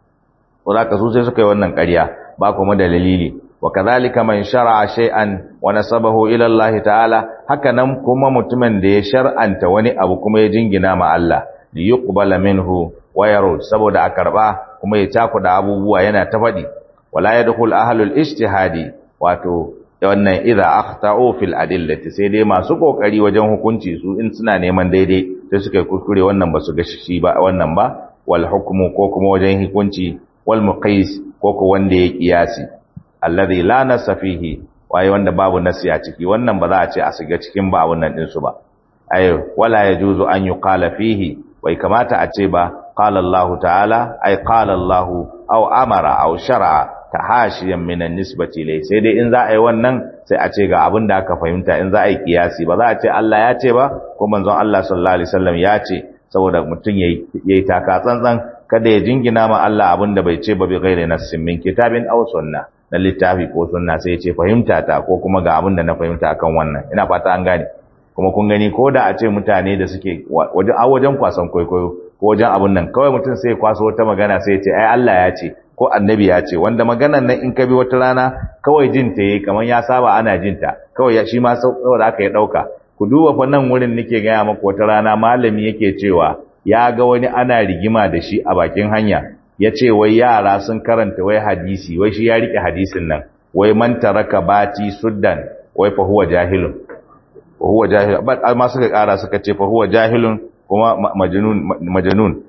ka su sai suka yi wannan ƙarya ba kuma da dalili wa kadhalika man shar'a shay'an wa nasabahu ila Allah ta'ala haka nan kuma mutumin da ya shar'anta wani abu kuma ya jingina ma Allah li yuqbala minhu wa yarud saboda a karba kuma ya takuda abubuwa yana ta faɗi wala yadkhul ahlul ijtihadi wato wannan idza akhta'u fil adillati sai dai masu kokari wajen hukunci su in suna neman daidai sai suka yi kuskure wannan ba su ga shi ba wannan ba wal hukmu ko kuma wajen hukunci wal muqis ko ko wanda ya kiyasi alladhi la nasa fihi waye wanda babu nasi a ciki wannan ba za a ce a shiga cikin ba wannan din su ba ay wala yajuzu an yuqala fihi wai kamata a ce ba qala Allah ta'ala ay qala Allah aw amara aw shar'a tahashiyan min an-nisbati ilay sai dai in za a yi wannan sai a ce ga abin da aka fahimta in za a yi kiyasi ba za a ce Allah ya ce ba ko manzon Allah sallallahu alaihi wasallam ya ce saboda mutum yayi yayi taka tsantsan kada ya jingina ma Allah abin da bai ce ba bi ghairi nassin min kitabin aw sunna na littafi ko sunna sai ya ce fahimta ta ko kuma ga abin da na fahimta akan wannan ina fata an gane kuma kun gani ko da a ce mutane da suke wajen a wajen kwasan kwaikwayo ko wajen abun nan kawai mutum sai ya kwaso wata magana sai ya ce ai Allah ya ce ko annabi ya ce wanda maganan nan in ka bi wata rana kawai jin ta yayi kamar ya saba ana jin ta kawai shi ma saboda aka ya dauka ku duba fa nan wurin nake gaya maku wata rana malami yake cewa ya ga wani ana rigima da shi a bakin hanya ya ce wai yara sun karanta wai hadisi wai shi ya rike hadisin nan wai man taraka bati suddan wai fa huwa jahilun fa huwa jahil amma suka kara suka ce fa huwa jahilun kuma majnun majnun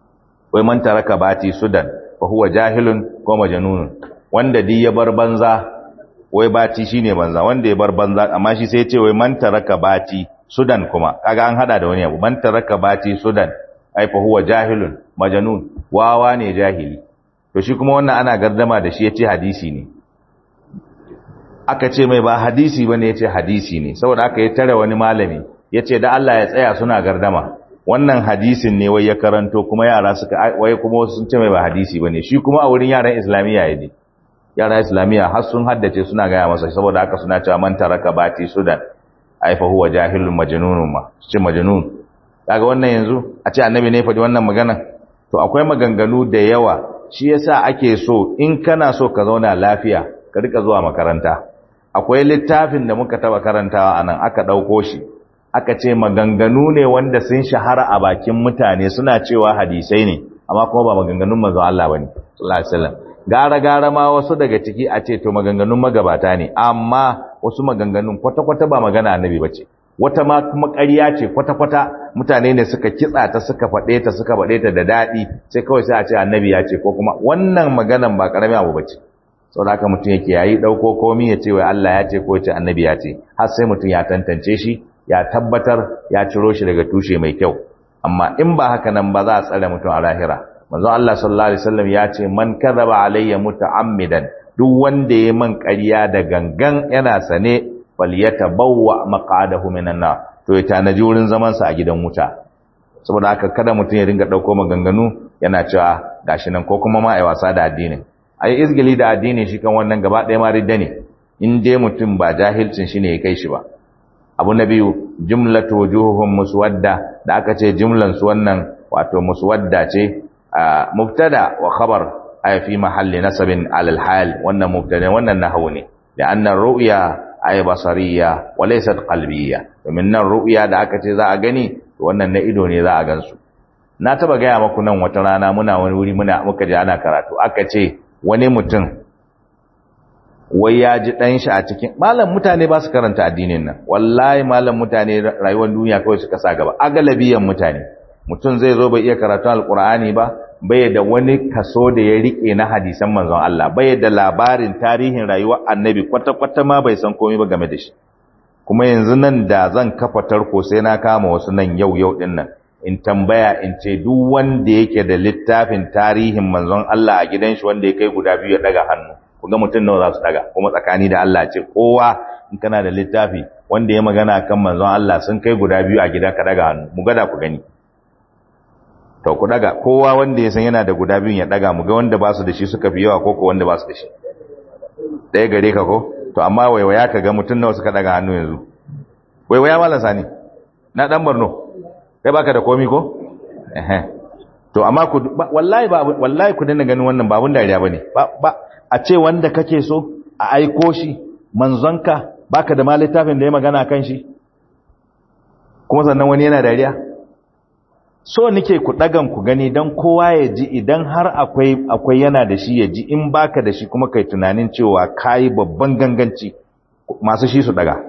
wai man taraka bati suddan fa huwa jahilun ko majnun wanda di ya bar banza wai bati shine banza wanda ya bar banza amma shi sai ya ce wai man taraka bati sudan kuma kaga an hada da wani abu man taraka bati sudan ai fa huwa jahilun majnun wawa ne jahili to shi kuma wannan ana gardama da shi yace hadisi ne aka ce mai ba hadisi bane yace hadisi ne saboda aka yi tare wani malami yace da Allah ya tsaya suna gardama wannan hadisin ne wai ya karanto kuma yara suka wai kuma wasu sun ce mai ba hadisi bane shi kuma a wurin yaran islamiyya yaje yaran islamiyya har sun haddace suna gaya masa saboda haka suna cewa man taraka bati sudan ai fa huwa jahilun majnunun ma ce majnun kaga wannan yanzu a ce annabi ne faɗi wannan magana to akwai maganganu da yawa shi yasa ake so in kana so ka zauna lafiya ka rika zuwa makaranta akwai littafin da muka taba karantawa anan aka dauko shi aka ce maganganu ne wanda sun shahara a bakin mutane suna cewa hadisai ne amma kuma ba maganganun manzon Allah bane sallallahu alaihi wasallam gara gara ma wasu daga ciki a ce to maganganun magabata ne amma wasu maganganun kwata-kwata ba magana annabi bace wata ma kuma ƙarya ce kwata-kwata mutane ne suka kitsa ta suka faɗe ta suka faɗe ta da daɗi sai kawai sai a ce annabi ya ce ko kuma wannan maganan ba ƙaramin abu bace saboda haka mutum yake yayi ɗauko komi ya ce wai Allah ya ce ko ya ce annabi ya ce har sai mutum ya tantance shi ya tabbatar ya ciro shi daga tushe mai kyau amma in ba haka nan ba za a tsare mutum a lahira manzo Allah sallallahu alaihi wasallam ya ce man kadhaba alayya muta'ammidan duk wanda ya man ƙarya da gangan yana sane falyatabawwa maq'adahu minan nar to ya tanaji wurin zaman sa a gidan wuta saboda haka kada mutum ya ringa dauko maganganu yana cewa gashi nan ko kuma ma ai wasa da addinin ai izgili da addini shi kan wannan gaba ɗaya ma ridda ne in dai mutum ba jahilcin shi ne ya kai shi ba abu na biyu jumlatu wujuhuhum muswadda da aka ce jumlan su wannan wato muswadda ce mubtada wa khabar ay fi mahalli nasabin alal hal wannan mubtada wannan nahwu ne da annan ru'ya ay basariya wa laysat qalbiyya domin nan ru'ya da aka ce za a gani wannan na ido ne za a gansu na taba gaya maku nan wata rana muna wani wuri muna muka je ana karatu aka ce wani mutum wai ya ji ɗan shi a cikin malam mutane ba su karanta addinin nan wallahi malam mutane rayuwar duniya kawai suka sa gaba a galabiyan mutane mutum zai zo bai iya karatu alqur'ani ba bai da wani kaso da ya rike na hadisan manzon Allah bai da labarin tarihin rayuwar annabi kwata-kwata ma bai san komai ba game da shi kuma yanzu nan da zan kafa tarko sai na kama wasu nan yau yau din nan in tambaya in ce duk wanda yake da littafin tarihin manzon Allah a gidan shi wanda ya kai guda biyu ya daga hannu ku ga mutum nawa za su daga kuma tsakani da Allah ce kowa in kana da littafi wanda ya magana kan manzon Allah sun kai guda biyu a gida ka daga hannu mu gada ku gani to ku daga kowa wanda ya san yana da guda biyun ya daga mu ga wanda ba su da shi suka fi yawa ko ko wanda ba su da shi ɗaya gare ka ko to amma waiwaya ka ga mutum nawa suka daga hannu yanzu waiwaya malam sani na dan Borno kai baka da komi ko eh to amma ku wallahi ba wallahi ku dinga ganin wannan babun dariya bane ba ba a ce wanda kake so a aiko shi manzonka baka da ma littafin da ya magana kan shi kuma sannan wani yana dariya so nike ku dagan ku gani dan kowa ya ji idan har akwai akwai yana da shi ya ji in baka da shi kuma kai tunanin cewa kai babban ganganci masu shi su daga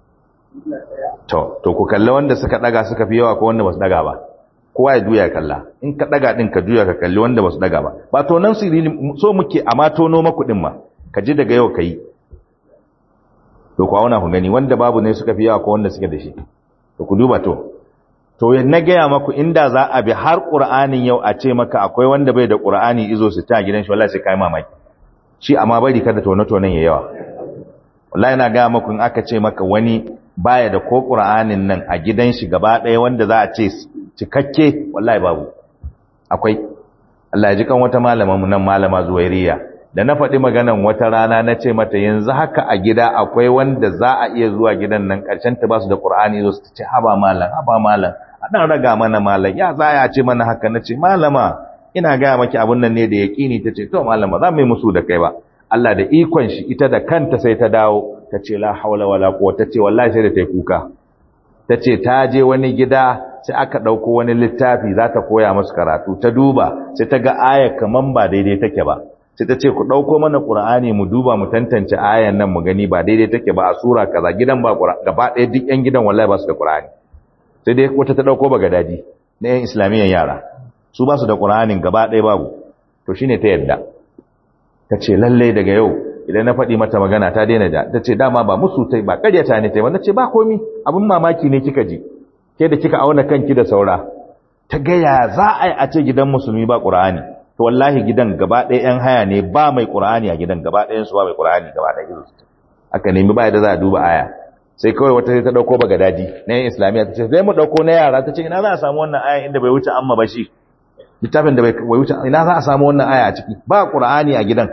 to to ku kalla wanda suka daga suka fi yawa ko wanda basu daga ba kowa ya juya kalla in ka daga din ka juya ka kalli wanda basu daga ba ba to nan sirri so muke amma tono maku din ma ka ji daga yau kai to ku auna ku gani wanda babu ne suka fi yawa ko wanda suke da shi to ku duba to to na gaya maku inda za a bi har qur'anin yau a ce maka akwai wanda bai da qur'ani izo su ta gidan shi wallahi sai kai mamaki shi amma bari kada tono tonon ya yawa wallahi na gaya maku in aka ce maka wani baya da ko qur'anin nan a gidan shi gaba ɗaya wanda za a ce cikakke wallahi babu akwai Allah ya ji kan wata malama mu nan malama Zuwairiya da na faɗi maganan wata rana na ce mata yanzu haka a gida akwai wanda za a iya zuwa gidan nan ƙarshen ta ba su da Qur'ani zo su ce haba malam haba malam a dan raga mana malam ya za ya ce mana haka na ce malama ina gaya maki abun nan ne da yaƙini ta ce to malama za mu yi musu da kai ba Allah da ikon shi ita da kanta sai ta dawo ta ce la haula wala quwwata ta ce wallahi sai da ta yi kuka ta ce ta je wani gida sai aka ɗauko wani littafi za ta koya masu karatu ta duba sai ta ga aya kaman ba daidai take ba sai ta ce ku ɗauko mana ƙur'ani mu duba mu tantance ayan nan mu gani ba daidai take ba a sura kaza gidan ba gaba ɗaya duk ƴan gidan wallahi ba su da ƙur'ani sai dai wata ta ɗauko ba gadaji na ƴan islamiyyan yara su ba su da ƙur'anin gaba ɗaya babu to shine ta yadda ta ce lallai daga yau idan na faɗi mata magana ta daina da ta ce dama ba musu tai ba ƙaryata ne tai wanda ce ba komi abin mamaki ne kika ji ke da kika auna kanki da saura ta gaya za a yi a ce gidan musulmi ba ƙur'ani to wallahi gidan gaba ɗaya ‘yan haya ne ba mai ƙur'ani a gidan gaba ɗayan su ba mai ƙur'ani gaba ɗaya gizo aka nemi ba da za a duba aya sai kawai wata sai ta ɗauko ba gadaji na yin islamiyya ta ce zai mu ɗauko na yara ta ce ina za a samu wannan aya inda bai wuce amma ba shi littafin da bai wuce ina za a samu wannan aya a ciki ba ƙur'ani a gidan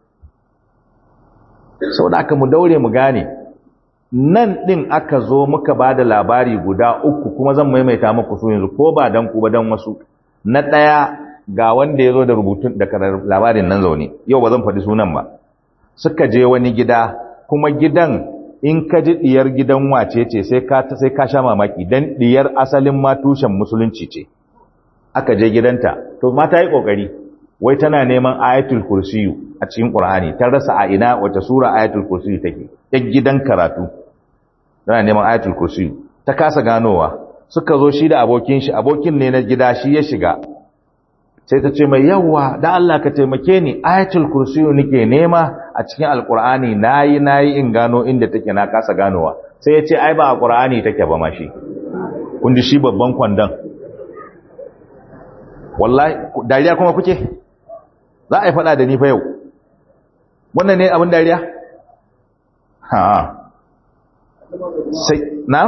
sau da aka mu daure mu gane nan ɗin aka zo muka ba da labari guda uku kuma zan maimaita muku su yanzu ko ba dan ku ba dan wasu na ɗaya ga wanda ya zo da rubutun da labarin nan zaune yau ba zan faɗi sunan ba suka je wani gida kuma gidan in ka ji ɗiyar gidan wace ce sai ka sai ka sha mamaki dan ɗiyar asalin ma tushen musulunci ce aka je gidanta to mata yi kokari wai tana neman ayatul kursiyu a cikin qur'ani ta rasa a ina wata sura ayatul kursiyu take ta gidan karatu tana neman ayatul kursiyu ta kasa ganowa suka zo shi da abokin shi abokin ne na gida shi ya shiga sai ta ce mai yawa da Allah ka taimake ni ayatul kursiyu nake nema a cikin alqur'ani nayi nayi in gano inda take na kasa ganowa sai ya ce ai ba a qur'ani take ba ma shi kun ji shi babban kwandon wallahi dariya kuma kuke za a yi fada da ni fa yau wannan ne abin dariya ha sai na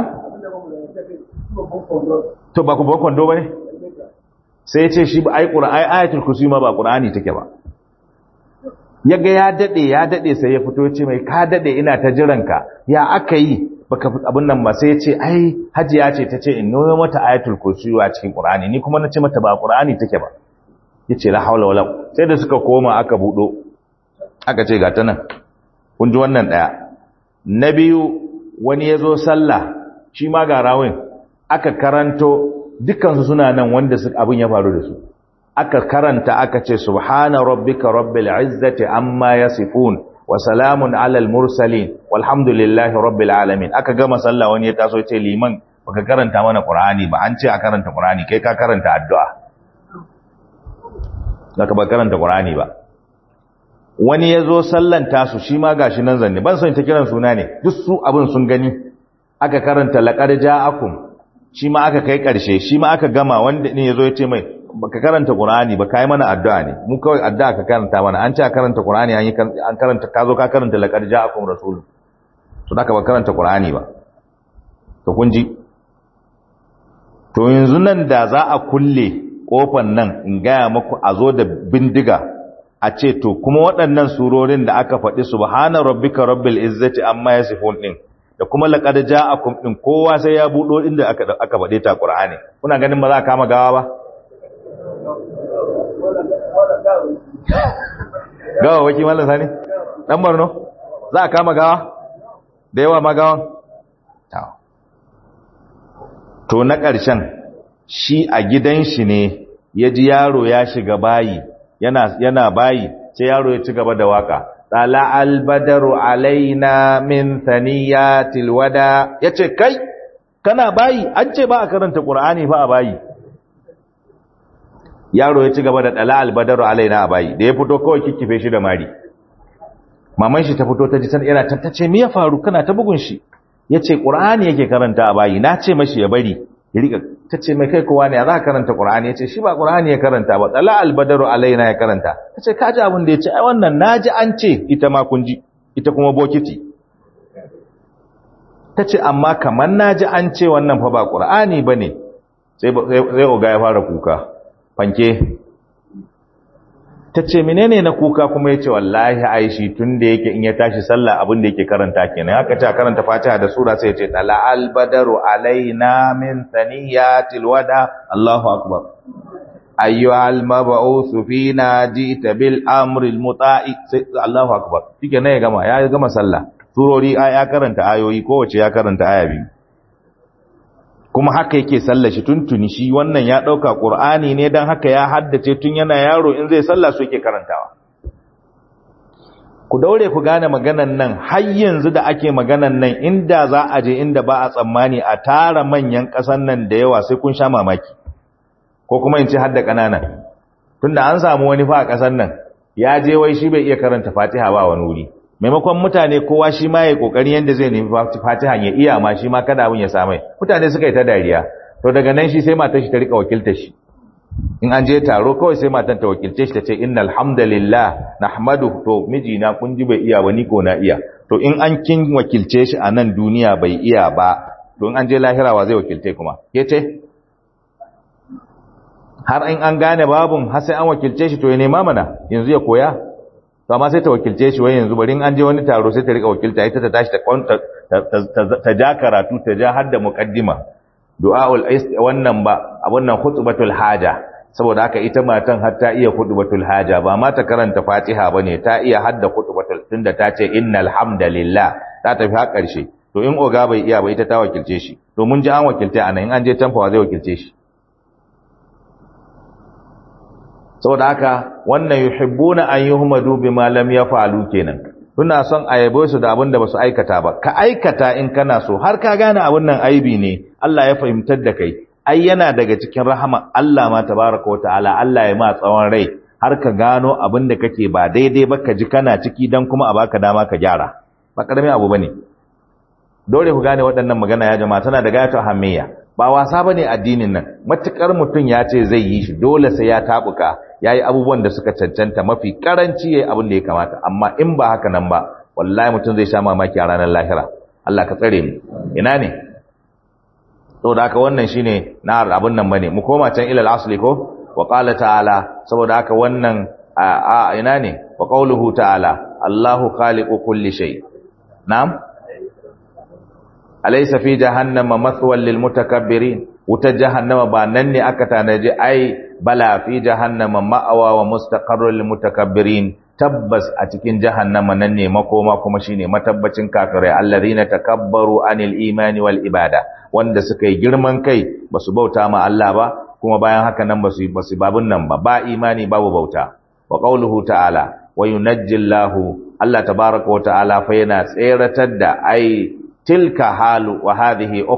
to ba ku ba kwando ba ne sai ya ce shi ba ai qur'ani ayatul kursi ma ba qur'ani take ba yaga ya dade ya dade sai ya fito ya ce mai ka dade ina ta jiranka ya aka yi baka abin nan ba sai ya ce ai hajiya ce ta ce in noyo mata ayatul kursi a cikin qur'ani ni kuma na ce mata ba qur'ani take ba yace la haula wala sai da suka koma aka budo aka ce ga ta nan kun ji wannan daya na biyu wani yazo sallah shi ma ga rawin aka karanto dukansu suna nan wanda abin ya faru da su aka karanta aka ce subhana rabbika rabbil izzati amma yasifun wa salamun alal mursalin walhamdulillahi rabbil alamin aka gama sallah wani ya taso ce liman baka karanta mana qur'ani ba an ce a karanta qur'ani kai ka karanta addu'a zaka ba karanta qur'ani ba wani yazo sallan tasu shi ma gashi nan zanne ban son ta kiran suna ne duk su abin sun gani aka karanta laqad ja'akum shi ma aka kai karshe shi ma aka gama wanda ne yazo ya ce mai baka karanta qur'ani ba kai mana addu'a ne mu kawai addu'a ka karanta mana an ce a karanta qur'ani an yi an karanta ka zo ka karanta laqad ja'akum rasul to da ka ba karanta qur'ani ba to kun ji to yanzu nan da za a kulle kofan nan in gaya muku a zo da bindiga a ce to kuma waɗannan surorin da aka faɗi subhana rabbika rabbil izzati amma yasifun din da kuma laqad ja'akum din kowa sai ya budo inda aka aka faɗe ta qur'ani kuna ganin ba za a kama gawa ba gawa waki mallan sani dan barno za a kama gawa da yawa ma gawan to na ƙarshen shi a gidan shi ne ya ji yaro ya shiga bayi yana yana bayi sai yaro ya ci gaba da waka tsala albadaru alaina min thaniyatil wada yace kai kana bayi an ce ba a karanta qur'ani fa a bayi yaro ya ci gaba da tsala albadaru alaina a bayi da ya fito kawai kikkife shi da mari maman shi ta fito ta ji san yana tattace me ya faru kana ta bugun shi yace qur'ani yake karanta a bayi na ce mashi ya bari ya rika tace mai kai kowa ne za ka karanta qur'ani yace shi ba qur'ani ya karanta ba tsala albadaru alaina ya karanta tace ka ji abin da yace ai wannan naji an ce ita ma kun ji ita kuma bokiti tace amma kaman naji an ce wannan fa ba qur'ani bane sai sai oga ya fara kuka fanke ta ce menene na kuka kuma ya ce wallahi aishi tun da yake in ya tashi sallah abin da yake karanta kenan haka ce karanta fatiha da sura sai ya ce tala albadaru alaina min thaniyatil wada Allahu akbar ayyuhal mab'uth fina jita bil amri al muta'i Allahu akbar shike ne ya gama ya gama sallah surori ya karanta ayoyi kowace ya karanta aya biyu kuma haka yake sallar shi tuntuni shi wannan ya dauka qur'ani ne dan haka ya haddace tun yana yaro in zai sallah su yake karantawa ku daure ku gane maganan nan har yanzu da ake maganan nan inda za a je inda ba a tsammani a tara manyan kasan nan da yawa sai kun sha mamaki ko kuma in ce har da kanana tunda an samu wani fa a kasan nan ya je wai shi bai iya karanta Fatiha ba wani wuri maimakon mutane kowa shi ma ya kokari yanda zai nemi fatiha ya iya ma shi ma kada abin ya samai mutane suka yi ta dariya to daga nan shi sai matar shi ta rika wakiltar shi in an je taro kawai sai matan ta wakilce shi ta ce innal hamdalillah nahmadu to miji na kun ji bai iya ba ni ko na iya to in an kin wakilce shi a nan duniya bai iya ba to in an je lahira wa zai wakilce kuma ke ce har in an gane babun har sai an wakilce shi to ya nema mana yanzu ya koya to amma sai ta wakilce shi wai yanzu bari in an je wani taro sai ta rika wakilta ita ta tashi ta ta ja karatu ta ja har da muqaddima du'aul wannan ba abun nan khutbatul haja saboda haka ita matan har ta iya khutbatul haja ba ma ta karanta fatiha bane ta iya hadda khutbatul tunda ta ce innal hamdalillah ta tafi har karshe to in oga bai iya ba ita ta wakilce shi to mun ji an wakilta anan in an je tamfawa zai wakilce shi saboda haka wannan yuhibbuna an yuhmadu bima lam yaf'alu kenan suna son a yabo su da abin da basu aikata ba ka aikata in kana so har ka gane abin nan aibi ne Allah ya fahimtar da kai ai yana daga cikin rahama Allah ma tabaraka wataala Allah ya ma tsawon rai har ka gano abin da kake ba daidai ba ka ji kana ciki dan kuma a baka dama ka gyara ba karamin abu bane dole ku gane waɗannan magana ya jama'a tana da gayatu hamiyya ba wasa bane addinin nan matukar mutum ya ce zai yi shi dole sai ya tabuka yayi abubuwan da suka cancanta mafi karanci yayi abin da ya kamata amma in ba haka nan ba wallahi mutum zai sha mamaki a ranar lahira Allah ka tsare mu ina ne saboda haka wannan shine na abin nan bane mu koma can ilal asli ko wa qala ta'ala saboda haka wannan a ina ne wa qawluhu ta'ala Allahu khaliqu kulli shay na'am alaysa fi jahannama mathwal lil mutakabbirin wuta jahannama ba nan ne aka tanaji ai bala fi jahannama ma'awa wa mustaqarrul lil mutakabbirin tabbas a cikin jahannama nan ne makoma kuma shine matabbacin kafirai allazina takabbaru anil imani wal ibada wanda suka yi girman kai basu bauta ma Allah ba kuma bayan haka nan basu basu babun nan ba ba imani babu bauta wa qauluhu ta'ala wa yunajjillahu Allah tabaaraka wa ta'ala fa yana tseratar da ai tilka halu wa hadhihi ukhra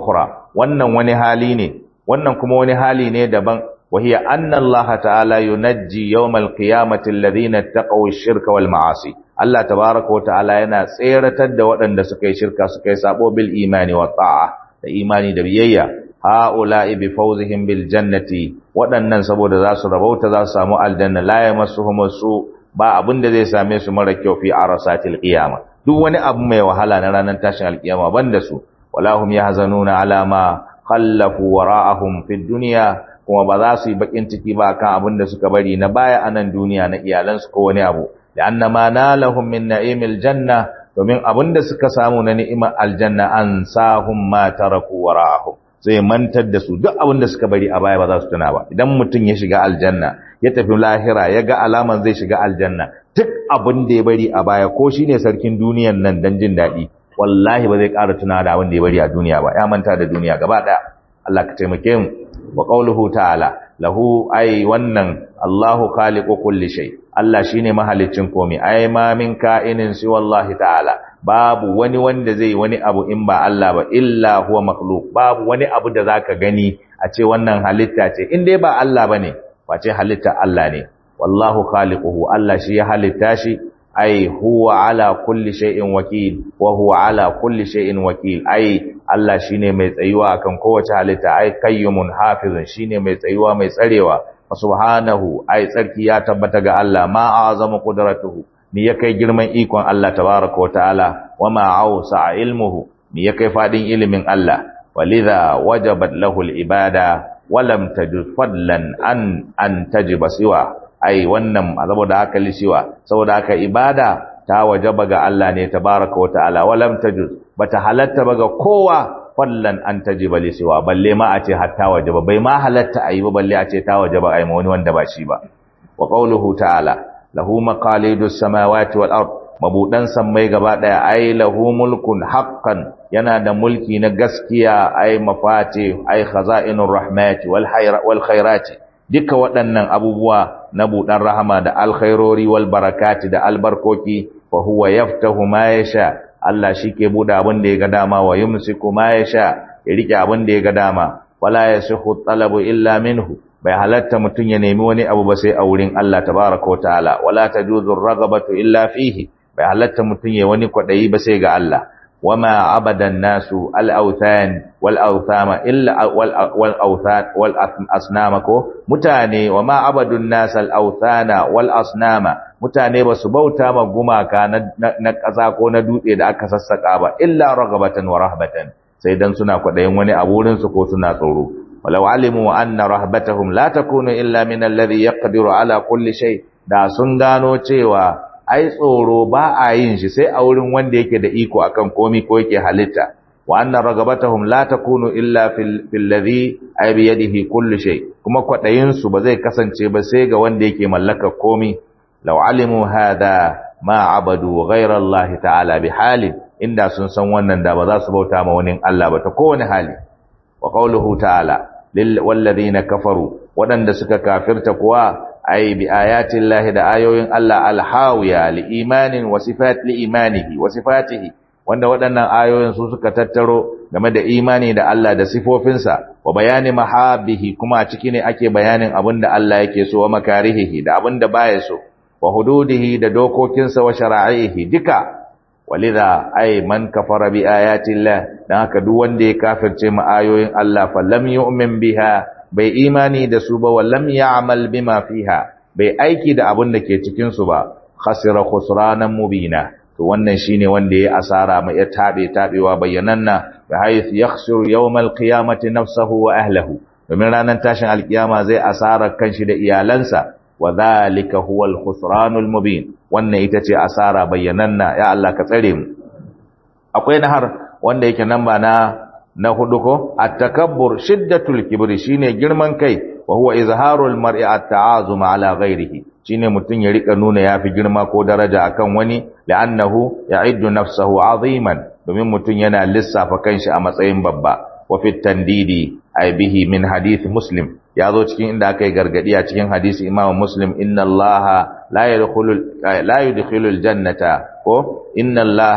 wannan wani hali ne wannan kuma wani hali ne daban وهي أن الله تعالى ينجي يوم القيامة الذين اتقوا الشرك والمعاصي الله تبارك وتعالى yana tseratar da waɗanda suka yi shirka suka yi sabo bil imani wa ta'a da imani da biyayya haula'i bi fawzihim bil jannati waɗannan saboda za su rabauta za su samu aljanna la yamassuhum su ba abin da zai same su mara kyau fi arasatil qiyama duk wani abu mai wahala na ranar tashin alkiyama banda su wala hum yahzanuna ala ma khallafu wara'ahum fid dunya kuma ba za su yi bakin ciki ba kan abin da suka bari na baya a nan duniya na iyalansu ko wani abu da annama nalahum min na'imil janna domin abin da suka samu na ni'imar aljanna an sahum ma taraku wara'ahum zai mantar da su duk abin da suka bari a baya ba za su tuna ba idan mutum ya shiga aljanna ya tafi lahira ya ga alaman zai shiga aljanna duk abin da ya bari a baya ko shine sarkin duniyan nan dan jin daɗi wallahi ba zai ƙara tuna da abin da ya bari a duniya ba ya manta da duniya gaba ɗaya Allah ka taimake mu wa qawluhu ta'ala lahu ay wannan Allahu khaliqu kulli shay Allah shine mahaliccin komai ay ma min ka'inin si wallahi ta'ala babu wani wanda zai wani abu in ba Allah ba illa huwa makhluq babu wani abu da zaka gani a ce wannan halitta ce in dai ba Allah bane face halitta Allah ne wallahu khaliquhu Allah shi ya halitta shi ai huwa ala kulli shay'in wakil wa huwa ala kulli shay'in wakil ai Allah shine mai tsayuwa akan kowace halitta ai qayyumun hafizun shine mai tsayuwa mai tsarewa subhanahu ai tsarki ya tabbata ga Allah ma azamu qudratuhu ni ya kai girman ikon Allah tabaaraka wa ta'ala wa ma ausa ilmuhu ni ya kai fadin ilimin Allah walidha wajabat lahu al-ibada wa lam tajuz fadlan an an tajiba siwa ai wannan saboda haka lishiwa saboda haka ibada ta wajaba ga Allah ne tabaraka wa ta'ala walam tajuz bata halatta ba ga kowa fallan an tajiba lishiwa balle ma a ce hatta wajaba bai ma halatta ayi ba balle a ce ta wajaba ai ma wani wanda ba shi ba wa qawluhu ta'ala lahu maqalidus samawati wal ard mabudan sammai gaba daya ai lahu mulkun haqqan yana da mulki na gaskiya ai mafati ai khaza'inur rahmati wal hayra wal khairati duka waɗannan abubuwa na buɗan rahama da alkhairori wal barakati da albarkoki fa huwa yaftahu ma yasha Allah shike buɗe abin da ya ga dama wa yumsiku ma yasha ya rike abin da ya ga dama wala yasihu talabu illa minhu bai halatta mutun ya nemi wani abu ba sai a wurin Allah tabaaraka wa ta'ala wala tajuzu ragabatu illa fihi bai halatta mutun ya wani kwadayi ba sai ga Allah وما عبد الناس الأوثان والأوثام إلا والأوثان والأصنام متاني وما عبد الناس الأوثان والأصنام mutane ba su bauta ma gumaka na ƙasa ko na dutse da aka sassaƙa ba illa ragabatan wa rahbatan sai dan suna kwaɗayin wani a wurin su ko suna tsoro walau alimu anna rahbatahum la takunu illa min alladhi yaqdiru ala kulli shay da sun gano cewa ai tsoro ba a yin shi sai a wurin wanda yake da iko akan komi ko yake halitta wa anna ragabatahum la takunu illa fil ladhi ay bi yadihi kullu shay kuma kwadayin su ba zai kasance ba sai ga wanda yake mallaka komi law alimu hadha ma abadu ghayra Allah ta'ala bi halin inda sun san wannan da ba za su bauta ma wani Allah ba ta kowane hali wa qawluhu ta'ala lil walladhina kafaru wadanda suka kafirta kuwa ay bi ayatin lahi da ayoyin Allah alhawiya li imanin wa sifat li imanihi wa sifatihi wanda waɗannan ayoyin su suka tattaro game da imani da Allah da sifofinsa wa bayani mahabbihi kuma a ciki ne ake bayanin abin da Allah yake so wa makarihihi da abin da baya so wa hududihi da dokokinsa wa shara'ihi duka walidha ay man kafara bi ayati Allah dan haka duk wanda ya kafirce mu ayoyin Allah fa lam yu'min biha bai imani da su ba wallam ya'mal bima fiha bai aiki da abin da ke cikin su ba khasira khusranan mubina to wannan shine wanda ya asara mai ya tabe tabewa bayyananna bi hayth yakhsuru yawmal qiyamati nafsuhu wa ahlihi domin ranar tashin alkiyama zai asara kanshi da iyalansa wa dhalika huwal khusranul mubin wannan ita ce asara bayyananna ya Allah ka tsare mu akwai nahar wanda yake namba na na hudu ko at-takabbur shiddatul kibri shine girman kai wa huwa izharul mar'i at-ta'azum ala ghairihi shine mutun ya rika nuna yafi girma ko daraja akan wani la'annahu ya'iddu nafsahu aziman domin mutun yana lissafa kanshi a matsayin babba wa fit tandidi ay bihi min hadith muslim ya zo cikin inda aka yi gargadi a cikin hadisi imam muslim inna allaha la yadkhulul la yudkhilul jannata ko inna allaha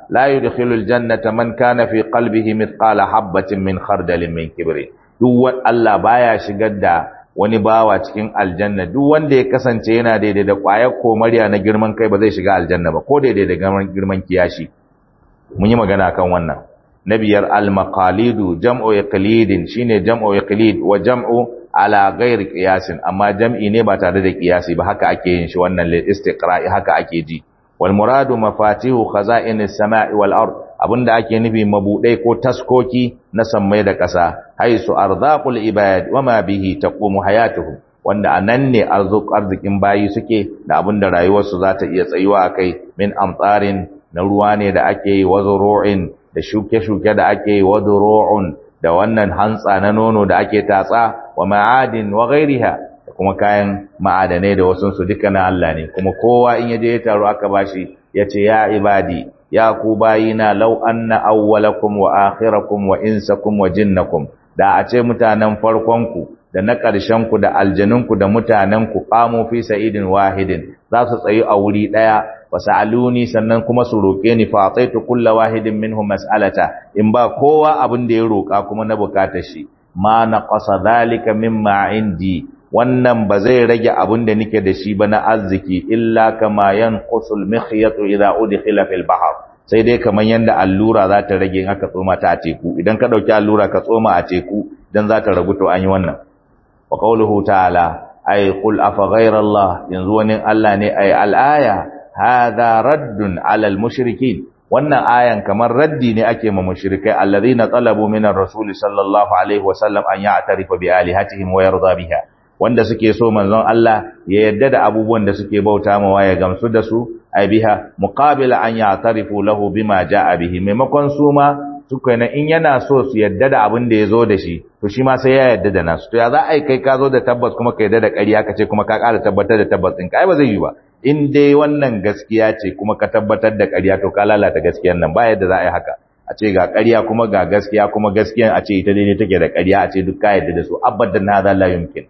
la yudkhilul jannata man kana fi qalbihi mithqala habatin min khardalin min kibri duk wanda Allah baya shigar da wani bawa cikin aljanna duk wanda ya kasance yana daidai da ƙwayar komariya na girman kai ba zai shiga aljanna ba ko daidai da girman kiyashi mun yi magana kan wannan na biyar al-maqalidu jam'u iqlidin shine jam'u iqlid wa jam'u ala ghairi qiyasin amma jam'i ne ba tare da qiyasi ba haka ake yin shi wannan lil istiqra'i haka ake ji wal muradu mafatihu khaza'inis sama'i wal ard abinda ake nufi mabudai ko taskoki na sammai da ƙasa haisu arzaqul ibad wama bihi taqumu hayatuhum wanda anan ne arzikin bayi suke da abinda rayuwarsu za ta iya tsayuwa akai min amtsarin na ruwa ne da ake yi wa zuru'in da shuke-shuke da ake yi wa zuru'un da wannan hantsa na nono da ake tatsa wa ma'adin wa ghairiha da kuma kayan ma'adanai da wasu su duka na Allah ne kuma kowa in yaje ya taro aka bashi yace ya ibadi ya ku bayina law anna awwalakum wa akhirakum wa insakum wa jinnakum da a ce mutanen farkon ku da na ƙarshen ku da aljanun ku da mutanen ku qamu fi sa'idin wahidin za su tsayi a wuri daya fasaluni sannan kuma su roke ni fa ataitu kullu wahidin minhum mas'alata in ba kowa abin da ya roka kuma na bukatar shi ma naqasa dhalika mimma indi wannan ba zai rage abin da nake da shi ba na arziki illa kama yanqusul mikhyatu idha udkhila fil bahr sai dai kaman yanda allura za ta rage in aka tsoma ta a teku idan ka dauki allura ka tsoma a teku dan za ta ragu to an yi wannan wa qawluhu ta'ala ay qul afa ghayra allah yanzu wani allah ne ay al-aya hadha raddun 'ala al-mushrikin wannan ayan kamar raddi ne ake ma mushrikai alladhina talabu min ar-rasul sallallahu alaihi wasallam an ya'tarifa bi alihatihim wa yarda biha wanda suke so manzon Allah ya yadda da abubuwan da suke bauta mawa ya gamsu da su ai biha muqabila an ya'tarifu lahu bima ja'a bihi maimakon su ma suka na in yana so su yadda da abin da ya zo da shi to shi ma sai ya yadda da nasu to ya za a yi kai ka zo da tabbas kuma ka yadda da ƙarya ka ce kuma ka ƙara tabbatar da tabbas ɗin ka ai ba zai yi ba in dai wannan gaskiya ce kuma ka tabbatar da ƙarya to ka lalata gaskiyar nan ba yadda za a yi haka a ce ga ƙarya kuma ga gaskiya kuma gaskiyan a ce ita daidai take da ƙarya a ce duk ka yadda da su abadan hadha la yumkin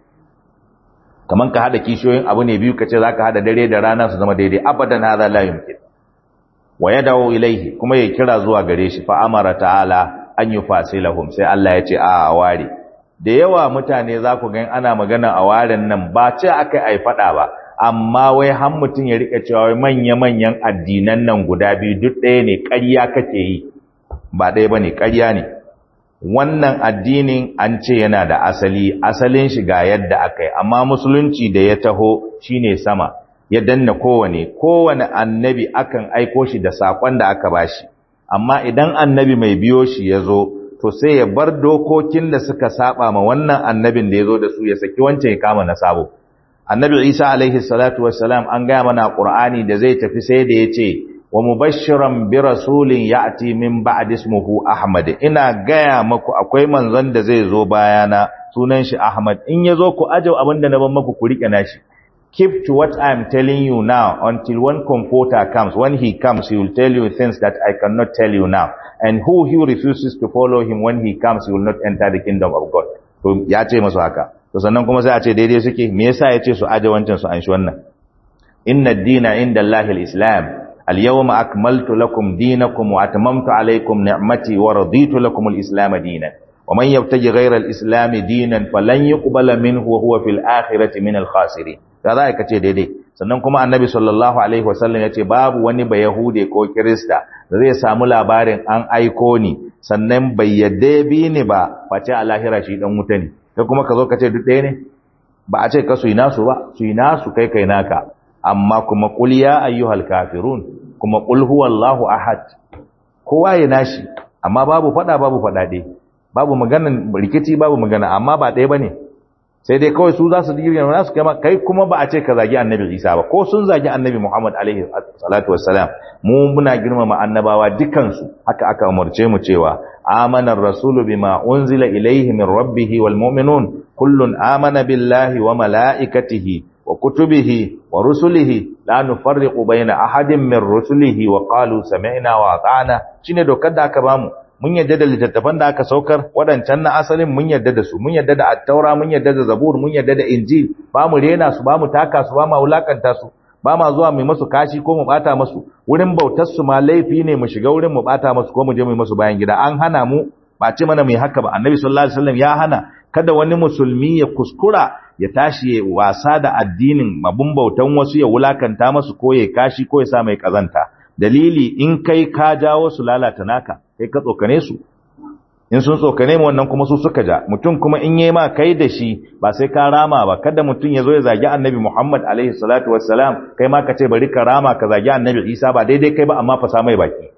kaman ka hada kishiyoyin abu ne biyu kace zaka hada dare da rana su zama daidai abadan hadha la yumkin wa yad'u ilayhi kuma ya kira zuwa gare shi fa amara ta'ala an yufasilahum sai Allah ya ce a ware da yawa mutane za ku ga ana magana a waren nan ba ce akai ai fada ba amma wai har mutun ya rika cewa manya manyan addinan nan guda biyu duk ɗaya ne ƙarya kake yi ba ɗaya bane ƙarya ne wannan addinin an ce yana da asali asalin shi ga yadda aka yi amma musulunci da ya taho shine sama ya danna kowane kowane annabi akan aiko shi da sakon da aka bashi amma idan annabi mai biyo shi ya zo to sai ya bar dokokin da suka saba ma wannan annabin da ya zo da su ya saki wancan ya kama na sabo annabi isa alaihi salatu wassalam an gaya mana qur'ani da zai tafi sai da ya ce wa mubashiran bi rasulin ya'ti min ba'd ismuhu ahmad ina gaya maku akwai manzon da zai zo bayana sunan shi ahmad in yazo ku aje abinda na ban maku ku rike nashi keep to what i am telling you now until one comforter comes when he comes he will tell you things that i cannot tell you now and who he refuses to follow him when he comes he will not enter the kingdom of god to ya ce masu haka to sannan kuma sai a ce daidai suke me yasa ya ce su aje wancan su an shi wannan inna ad-dina inda allahi al-islam اليوم أكملت لكم دينكم وأتممت عليكم نعمتي ورضيت لكم الإسلام دينا ومن يبتغي غير الإسلام دينا فلن يقبل منه وهو في الآخرة من الخاسرين kaza ka ce daidai sannan kuma annabi sallallahu alaihi wasallam ya ce babu wani ba yahude ko kirista da zai samu labarin an aiko ni sannan bai yadda bi ni ba face a lahira shi dan wuta ne kai kuma ka zo ka ce duk ɗaya ne ba a ce ka su yi nasu ba su yi nasu kai kai naka amma kuma qul ya ayyuhal kafirun kuma qul huwallahu ahad kowa ya nashi amma babu fada babu fadade babu maganan rikici babu magana amma ba ɗaya bane sai dai kawai su za su digiri na su kai kai kuma ba a ce ka zagi annabi Isa ba ko sun zagi annabi Muhammad alaihi salatu wassalam mu muna girmama annabawa dukan su haka aka umarce mu cewa amana ar-rasulu bima unzila ilayhi min rabbih wal mu'minun kullun amana billahi wa malaikatihi wa kutubihi wa rusulihi la nufarriqu baina ahadin min rusulihi wa qalu sami'na wa ata'na shine dokar da aka bamu mun yadda da littattafan da aka saukar wadancan na asalin mun yadda da su mun yadda da at-taura mun yadda da zabur mun yadda da injil ba mu rena su ba mu taka su ba mu wulakanta su ba ma zuwa mu masu kashi ko mu bata masu wurin bautar su ma laifi ne mu shiga wurin mu bata masu ko mu je mu masu bayan gida an hana mu ba ce mana mai haka ba annabi sallallahu alaihi wasallam ya hana kada wani musulmi ya kuskura ya tashi ya wasa da addinin mabun bautan wasu ya wulakanta masu ko ya kashi ko ya sa mai kazanta dalili in kai ka jawo su lalata naka kai ka tsokane su in sun tsokane mu wannan kuma su suka ja mutum kuma in yayi ma kai da shi ba sai ka rama ba kada mutum ya zo ya zagi annabi Muhammad alaihi salatu wassalam kai ma ka ce bari ka rama ka zagi annabi Isa ba daidai kai ba amma fa sa mai baki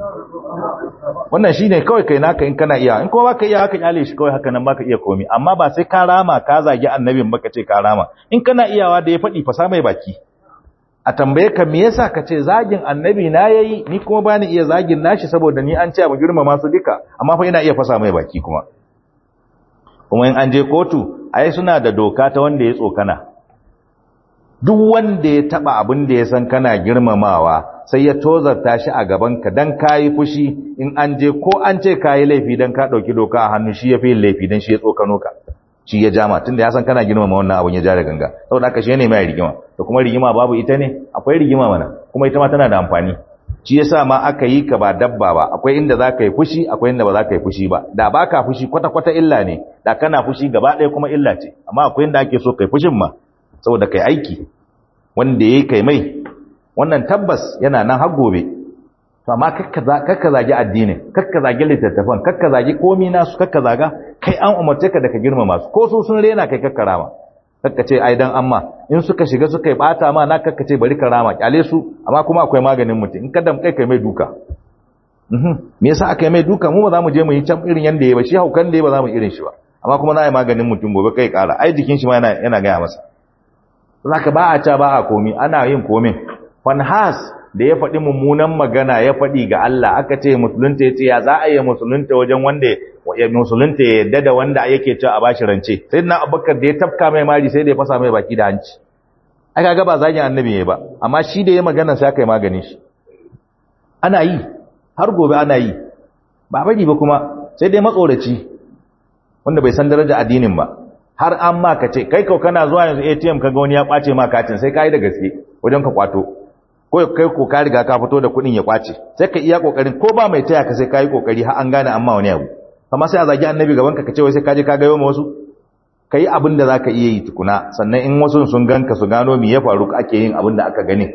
wannan shine kawai kai naka in kana iya in kuma baka iya haka kyale shi kawai haka nan baka iya komi amma ba sai ka rama ka zagi annabin baka ce ka rama in kana iyawa da ya faɗi fa sa mai baki a tambaye ka me yasa ka ce zagin annabi na yayi ni kuma bani iya zagin nashi saboda ni an ce mu girmama su duka amma fa ina iya fasa mai baki kuma kuma in an je kotu ai suna da doka ta wanda ya tsokana duk wanda ya taba abin da ya san kana girmamawa sai ya tozarta shi a gaban ka dan kayi fushi in an je ko an ce kayi laifi dan ka dauki doka a hannu shi ya fi laifi dan shi ya tsokano ka shi ya jama tunda ya san kana girmama wannan abun ya ja da ganga saboda haka shi ne mai rigima to kuma rigima babu ita ne akwai rigima mana kuma ita ma tana da amfani shi yasa ma aka yi ka ba dabba ba akwai inda za ka yi fushi akwai inda ba za ka yi fushi ba da ba ka fushi kwata kwata illa ne da kana fushi gaba ɗaya kuma illa ce amma akwai inda ake so kai fushin ma saboda kai aiki wanda yayi kai mai wannan tabbas yana nan har gobe to amma kakka zagi addinin kakka zagi littattafan kakka zagi komi nasu kakka zaga kai an umarce ka da ka girmama su ko su sun rena kai kakka rama kakka ce ai dan amma in suka shiga suka yi bata ma na kakka ce bari ka rama kyale su amma kuma akwai maganin mutum in kada kai kai mai duka me yasa aka yi mai duka mu ba za mu je mu yi can irin yanda ya ba shi haukan da ya ba za mu irin shi ba amma kuma na yi maganin mutum gobe kai kara ai jikin shi ma yana yana gaya masa zaka ba a ca ba a komi ana yin komin fanhas da ya faɗi mummunan magana ya faɗi ga Allah aka ce musulunta ya ce ya za a yi musulunta wajen wanda ya musulunta ya yadda da wanda yake cewa a bashi rance sai na abubakar da ya tafka mai mari sai da ya fasa mai baki da hanci aka ga ba zagin annabi ya ba amma shi da ya magana sai aka yi maganin shi ana yi har gobe ana yi ba bari ba kuma sai dai matsoraci wanda bai san daraja addinin ba har an ma ka ce kai kau kana zuwa yanzu ATM kaga wani ya kwace ma katin sai ka yi da gaske wajen ka kwato ko kai ko ka riga ka fito da kuɗin ya kwace sai ka iya kokarin ko ba mai taya ka sai ka yi kokari har an gane amma wani abu amma sai a zagi annabi gaban ka kace wai sai ka je ka ga yawa wasu kai abin da zaka iya yi tukuna sannan in wasu sun ganka su gano me ya faru ake yin abin da aka gani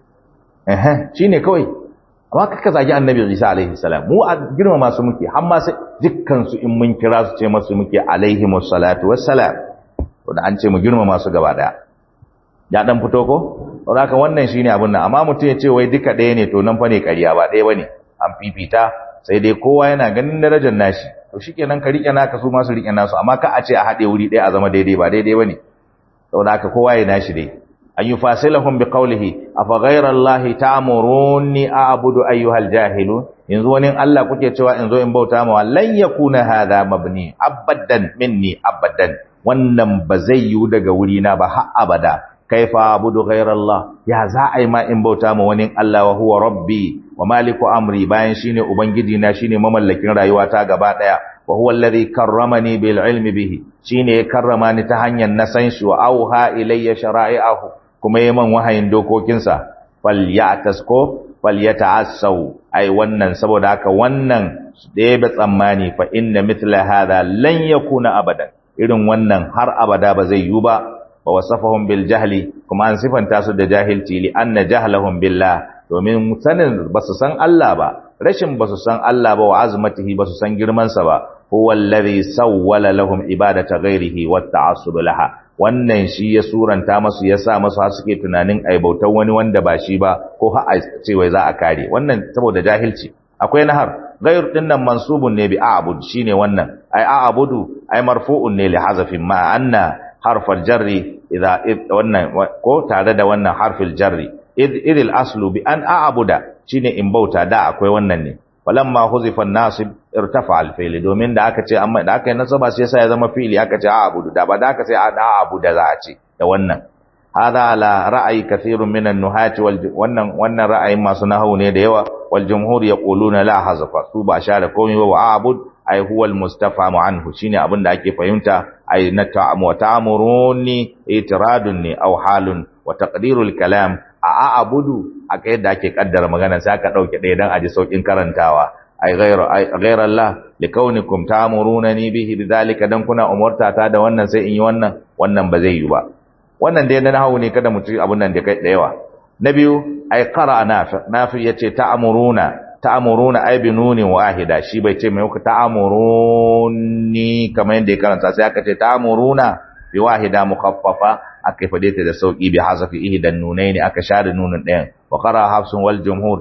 eh shine kawai amma kaka zagi annabi Isa alaihi salam mu a girma masu muke har ma sai dukkan su in mun kira su ce masu muke alaihi wassalatu wassalam to da an ce mu girma masu gaba daya ya dan fito ko to haka wannan shine abin nan amma mutum ya ce wai duka ɗaya ne to nan fa ne ƙarya ba ɗaya bane an fifita sai dai kowa yana ganin darajar nashi to shikenan ka rike naka su ma su rike nasu amma ka a ce a haɗe wuri ɗaya a zama daidai ba daidai bane saboda haka kowa ya nashi dai an yufasilahum biqawlihi afa ghayra allahi ta'muruni a'budu ayyuhal jahilun yanzu wani Allah kuke cewa in zo in bauta ma lan yakuna hadha mabni abadan minni abadan wannan ba zai yiwu daga wuri na ba har abada kaifa abudu ghayrallah ya za a yi ma in bauta ma wani Allah wa huwa rabbi wa maliku amri bayan shine ubangiji na shine mamallakin rayuwata gaba daya wa huwa alladhi karramani bil ilmi bihi shine ya karrama ni ta hanyar na san shi wa auha ilayya shara'i'ahu kuma yayi man wahayin dokokinsa falyatasko falyata'assau ai wannan saboda haka wannan da tsammani fa inna mithla hadha lan yakuna abadan irin wannan har abada ba zai yiwu ba wa wasafahum bil jahli kuma an sifanta su da jahilci li anna jahlahum billah domin sanin basu san Allah ba rashin basu san Allah ba wa azmatihi basu san girman sa ba huwa alladhi sawwala lahum ibadata ghairihi wa ta'assub laha wannan shi ya suranta masu ya sa masu har suke tunanin ai bautar wani wanda ba shi ba ko har a ce wai za a kare wannan saboda jahilci akwai nahar ghair din nan mansubun ne bi a'bud shine wannan ai a'budu ai marfu'un ne li hazafin ma anna harfal jarri idza wannan ko tare da wannan harfil jarri idil aslu bi an a'buda shine in bauta da akwai wannan ne falamma huzifa an-nasib irtafa al-fi'l domin da aka ce amma da aka yi nasaba sai yasa ya zama fi'li aka ce a'budu da ba da aka sai a'buda za a ce da wannan hada ala ra'ayi kathirun min an-nuhati wal wannan wannan ra'ayin masu nahwu ne da yawa wal jumhur yaquluna la hazafa su ba share komai ba wa a'bud ai huwa al-mustafamu anhu shine abin da ake fahimta ai na ta'amu ta'amuruni itiradun ne aw halun wa taqdirul kalam a a'budu aka yadda ake kaddara magana sai aka dauke ɗaya dan aji saukin karantawa ay ghayra ay ghayra Allah likaunikum ta'murunani bihi bidhalika dan kuna umurta ta da wannan sai in yi wannan wannan ba zai yi ba wannan dai na hawo ne kada mu ci abun nan da kai da yawa na biyu ay qara nafi nafi yace ta'muruna ta'muruna ay bi nunin wahida shi bai ce mai ku ta'muruni kamar yadda ya karanta sai aka ce ta'muruna bi wahida mukhaffafa aka fade ta da sauki bi hazafi ihdan nunaini aka share nunun ɗayan wa qara hafsun wal jumhur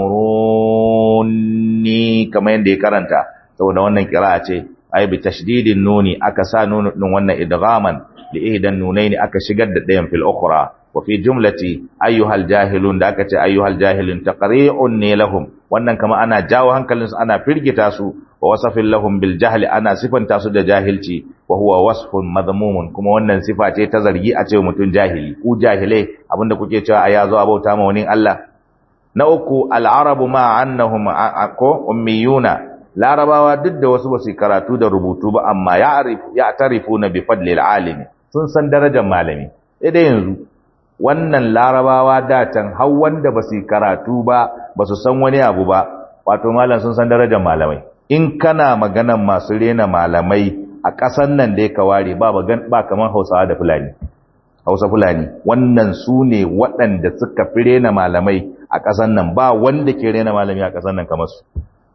ta'muruni kamar yadda ya karanta saboda wannan qira'a ce ay bi tashdidin nuni aka sa nunun din wannan idghaman li ihdan nunaini aka shigar da ɗayan fil ukhra wa fi jumlati ayyuhal jahilun da aka ce ayyuhal jahilun taqri'un ne lahum wannan kama ana jawo hankalinsu ana firgita su wa wasafin lahum bil jahli ana sifanta su da jahilci wa huwa wasfun madhmumun kuma wannan sifa ce ta zargi a ce mutum jahili ku jahilai abinda kuke cewa a yazo abauta ma wani Allah na uku al-arabu ma annahum ko ummiyuna larabawa duk da wasu basu karatu da rubutu ba amma ya'rif ya'tarifuna bi fadli al-alimi sun san darajar malami dai yanzu wannan larabawa da can har wanda basu karatu ba basu san wani abu ba wato malam sun san darajar malamai in kana maganan masu rena malamai a ƙasan nan da ya ware ba ba kamar hausawa da fulani hausa fulani wannan su ne waɗanda suka fi rena malamai a ƙasan nan ba wanda ke rena malami a ƙasan nan kamar su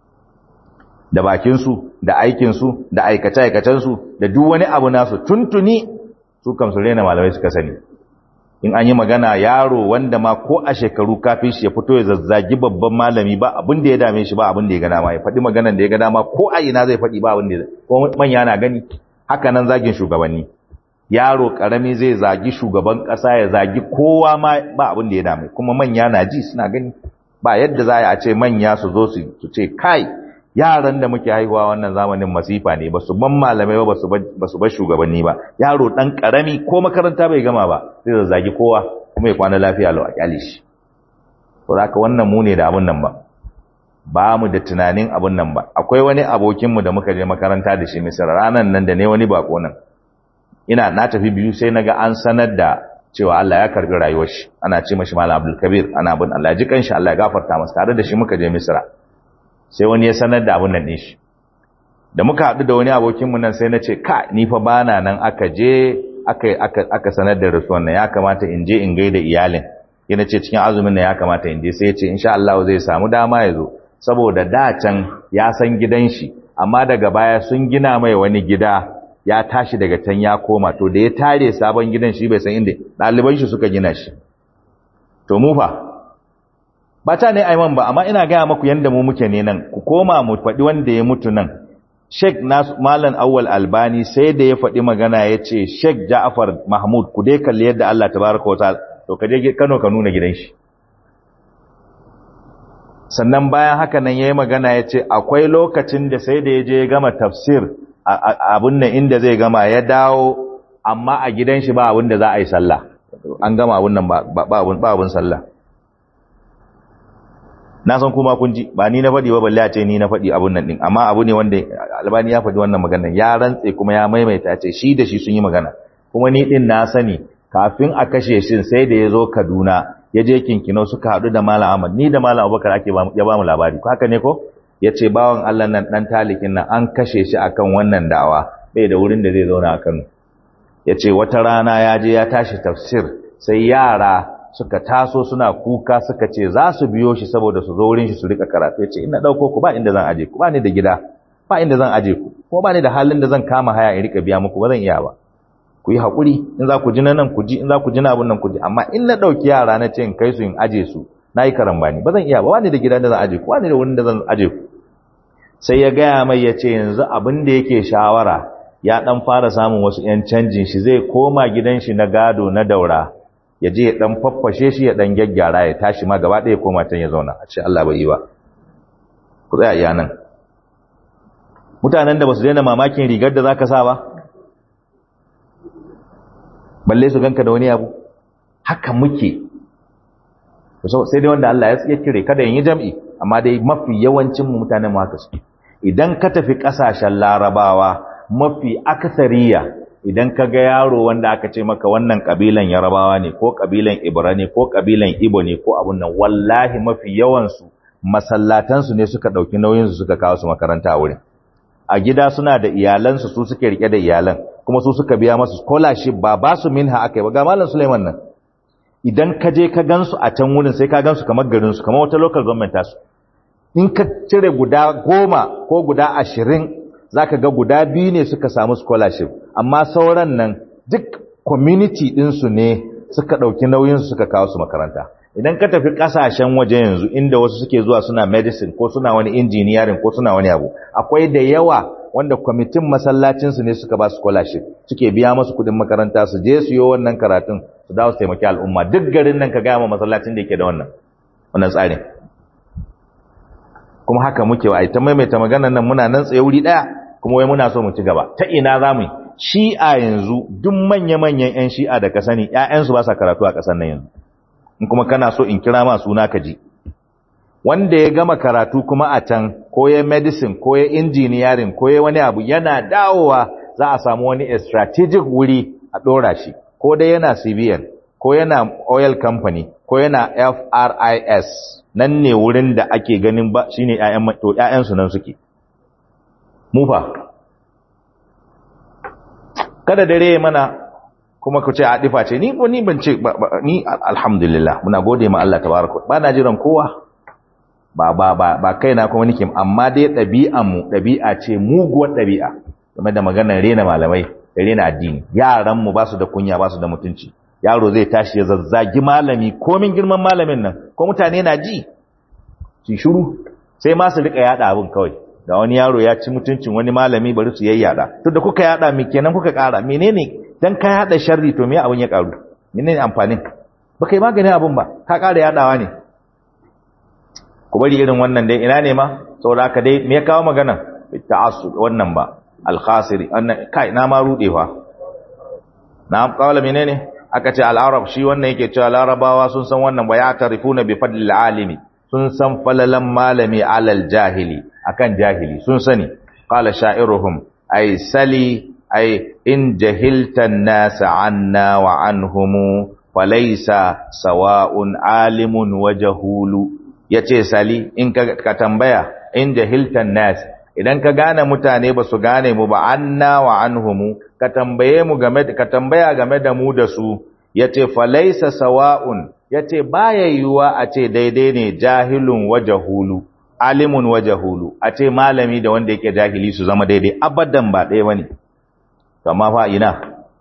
da bakinsu da aikinsu da aikace-aikacensu da duk wani abu nasu tuntuni su kam su rena malamai suka sani in an yi magana yaro wanda ma ko a shekaru kafin shi ya fito ya zazzagi babban malami ba abin da ya dame shi ba abin da ya gana ma ya faɗi maganan da ya gana ma ko a ina zai faɗi ba abin da ya ko manya na gani haka nan zagin shugabanni yaro karami zai zagi shugaban ƙasa ya zagi kowa ma ba abin da ya dame kuma manya na ji suna gani ba yadda za a ce manya su zo su ce kai yaran da muke haihuwa wannan zamanin masifa ne ba su ban malamai ba ba su bar shugabanni ba yaro dan karami ko makaranta bai gama ba zai zazzagi kowa kuma ya kwana lafiya lau a kyale shi to haka wannan mu ne da abun nan ba ba mu da tunanin abun nan ba akwai wani abokinmu da muka je makaranta da shi misir ranan nan da ne wani bako nan ina na tafi biyu sai naga an sanar da cewa Allah ya karbi rayuwar shi ana ce mashi malam Abdul Kabir ana bin Allah ji kanshi Allah ya gafarta masa tare da shi muka je Misra sai wani ya sanar da abun nan din shi da muka haɗu da wani abokinmu nan sai na ce ka ni fa bana nan aka je aka aka aka sanar da rasuwan nan ya kamata in je in gaida iyalin yana ce cikin azumin nan ya kamata in je sai ya ce insha Allah zai samu dama ya zo saboda da can ya san gidan shi amma daga baya sun gina mai wani gida ya tashi daga can ya koma to da ya tare sabon gidan shi bai san inda ɗaliban shi suka gina shi to mu fa ba ta ne aiman ba amma ina gaya maku yanda mu muke ne nan ku koma mu faɗi wanda ya mutu nan Sheikh Nas Malam Awwal Albani sai da ya faɗi magana ya ce Sheikh Ja'far Mahmud ku dai kalli yadda Allah tabaraka wa ta'ala to ka je Kano ka nuna gidan shi sannan bayan haka nan yayi magana ya ce akwai lokacin da sai da ya je ya gama tafsir abun nan inda zai gama ya dawo amma a gidan shi ba abun da za a yi sallah an gama abun nan ba abun sallah na san kuma kun ji ba ni na faɗi ba balle a ce ni na faɗi abun nan din amma abu ne wanda albani ya faɗi wannan magana ya rantse kuma ya maimaita ce shi da shi sun yi magana kuma ni din na sani kafin a kashe shi sai da ya zo Kaduna ya je kinkino suka haɗu da Malam Ahmad ni da Malam Abubakar ake ya ba mu labari haka ne ko ya ce bawan Allah nan ɗan talikin nan an kashe shi akan wannan da'awa bai da wurin da zai zauna a Kano ya ce wata rana ya je ya tashi tafsir sai yara suka taso suna kuka suka ce za su biyo shi saboda su zo wurin shi su rika karatu ya ce ina ɗauko ku ba inda zan aje ku ba ni da gida ba inda zan aje ku ko ba ni da halin da zan kama haya in rika biya muku ba zan iya ba ku yi haƙuri in za ku ji na nan ku ji in za ku ji na abin nan ku ji amma in na ɗauki yara na ce in kai su in aje su na yi karambani ba zan iya ba ba ni da gida da zan aje ku ba ni da wurin da zan aje ku sai ya gaya mai ya ce yanzu abin da yake shawara ya ɗan fara samun wasu ‘yan canjin shi zai koma gidan shi na gado na daura ya je ya ɗan faffashe shi ya ɗan gyaggyara ya tashi ma gaba ɗaya koma can ya zauna a ce Allah bai yi ba ku tsaya iya nan mutanen da ba su daina mamakin rigar da za ka sa ba balle su ganka da wani abu haka muke sai dai wanda Allah ya kire kada yin yi jam'i amma dai mafi yawancin mu mutanen mu haka suke idan ka tafi kasashen larabawa mafi akasariya idan ka ga yaro wanda aka ce maka wannan kabilan yarabawa ne ko kabilan ibra ne ko kabilan ibo ne ko abun nan wallahi mafi yawansu masallatansu ne suka ɗauki nauyinsu suka kawo su makaranta a wurin a gida suna da iyalansu su suke rike da iyalan kuma su suka biya masu scholarship ba ba su minha aka yi ba ga malam Suleiman nan idan ka je ka gansu a can wurin sai ka gansu kamar garin su kamar wata local government tasu in ka cire guda goma ko guda ashirin zaka ga guda biyu ne suka samu scholarship amma sauran nan duk community ɗinsu ne suka ɗauki nauyinsu suka kawo su makaranta idan ka tafi kasashen waje yanzu inda wasu suke zuwa suna medicine ko suna wani engineering ko suna wani abu akwai da yawa wanda kwamitin masallacinsu ne suka ba su scholarship suke biya masu kudin makaranta su je su yi wannan karatun su dawo su taimaki al'umma duk garin nan ka gaya ma masallacin da yake da wannan wannan tsarin kuma haka muke wa ta maimaita maganar nan muna nan tsaye wuri daya kuma wai muna so mu ci gaba ta ina za mu yi shi'a yanzu duk manya-manyan 'yan shi'a da ka sani 'ya'yansu ba sa karatu a ƙasar nan yanzu in kuma kana so in kira ma suna ka ji wanda ya gama karatu kuma a can ko ya medicine ko ya engineering ko ya wani abu yana dawowa za a samu wani strategic wuri a ɗora shi ko dai yana civilian ko yana oil company ko yana FRIS nan ne wurin da ake ganin ba shine ƴaƴan to ƴaƴansu nan suke mufa kada dare mana kuma ku ce a difa ce ni ko ni ban ce ni alhamdulillah muna gode ma Allah tabaraka ba na jiran kowa ba ba ba ba kaina kuma nake amma dai ɗabi'an mu ɗabi'a ce muguwar ɗabi'a game da maganar rena malamai da rena addini yaran mu ba su da kunya ba su da mutunci yaro zai tashi ya zazzagi malami komin girman malamin nan ko mutane na ji su shiru sai ma su rika yada abin kawai da wani yaro ya ci mutuncin wani malami bari su yayyada to da kuka yada me kenan kuka kara menene dan ka yada sharri to me abun ya karu menene amfanin ba kai magani abun ba ka kara yadawa ne ku bari irin wannan dai ina ne ma saboda haka dai me ya kawo magana ta'assub wannan ba al-khasiri annan kai na ma rude fa na kawala menene aka ce al-arab shi wannan yake cewa larabawa sun san wannan ba ya tarifuna bi fadlil alimi sun san falalan malami alal jahili akan jahili sun sani qala sha'iruhum ay sali ay in jahilta an-nas anna wa anhum falaysa sawa'un alimun wa jahulu yace sali in ka, ka tambaya in jahilta an-nas idan ka gane mutane ba su gane mu ba anna wa anhum ka tambaye mu game ka tambaya game da mu da su yace falaysa sawa'un yace baya yiwuwa a ce daidai ne jahilun wa jahulu alimun wa jahulu a ce malami da wanda yake jahili su zama daidai abadan ba ɗaya bane amma fa ina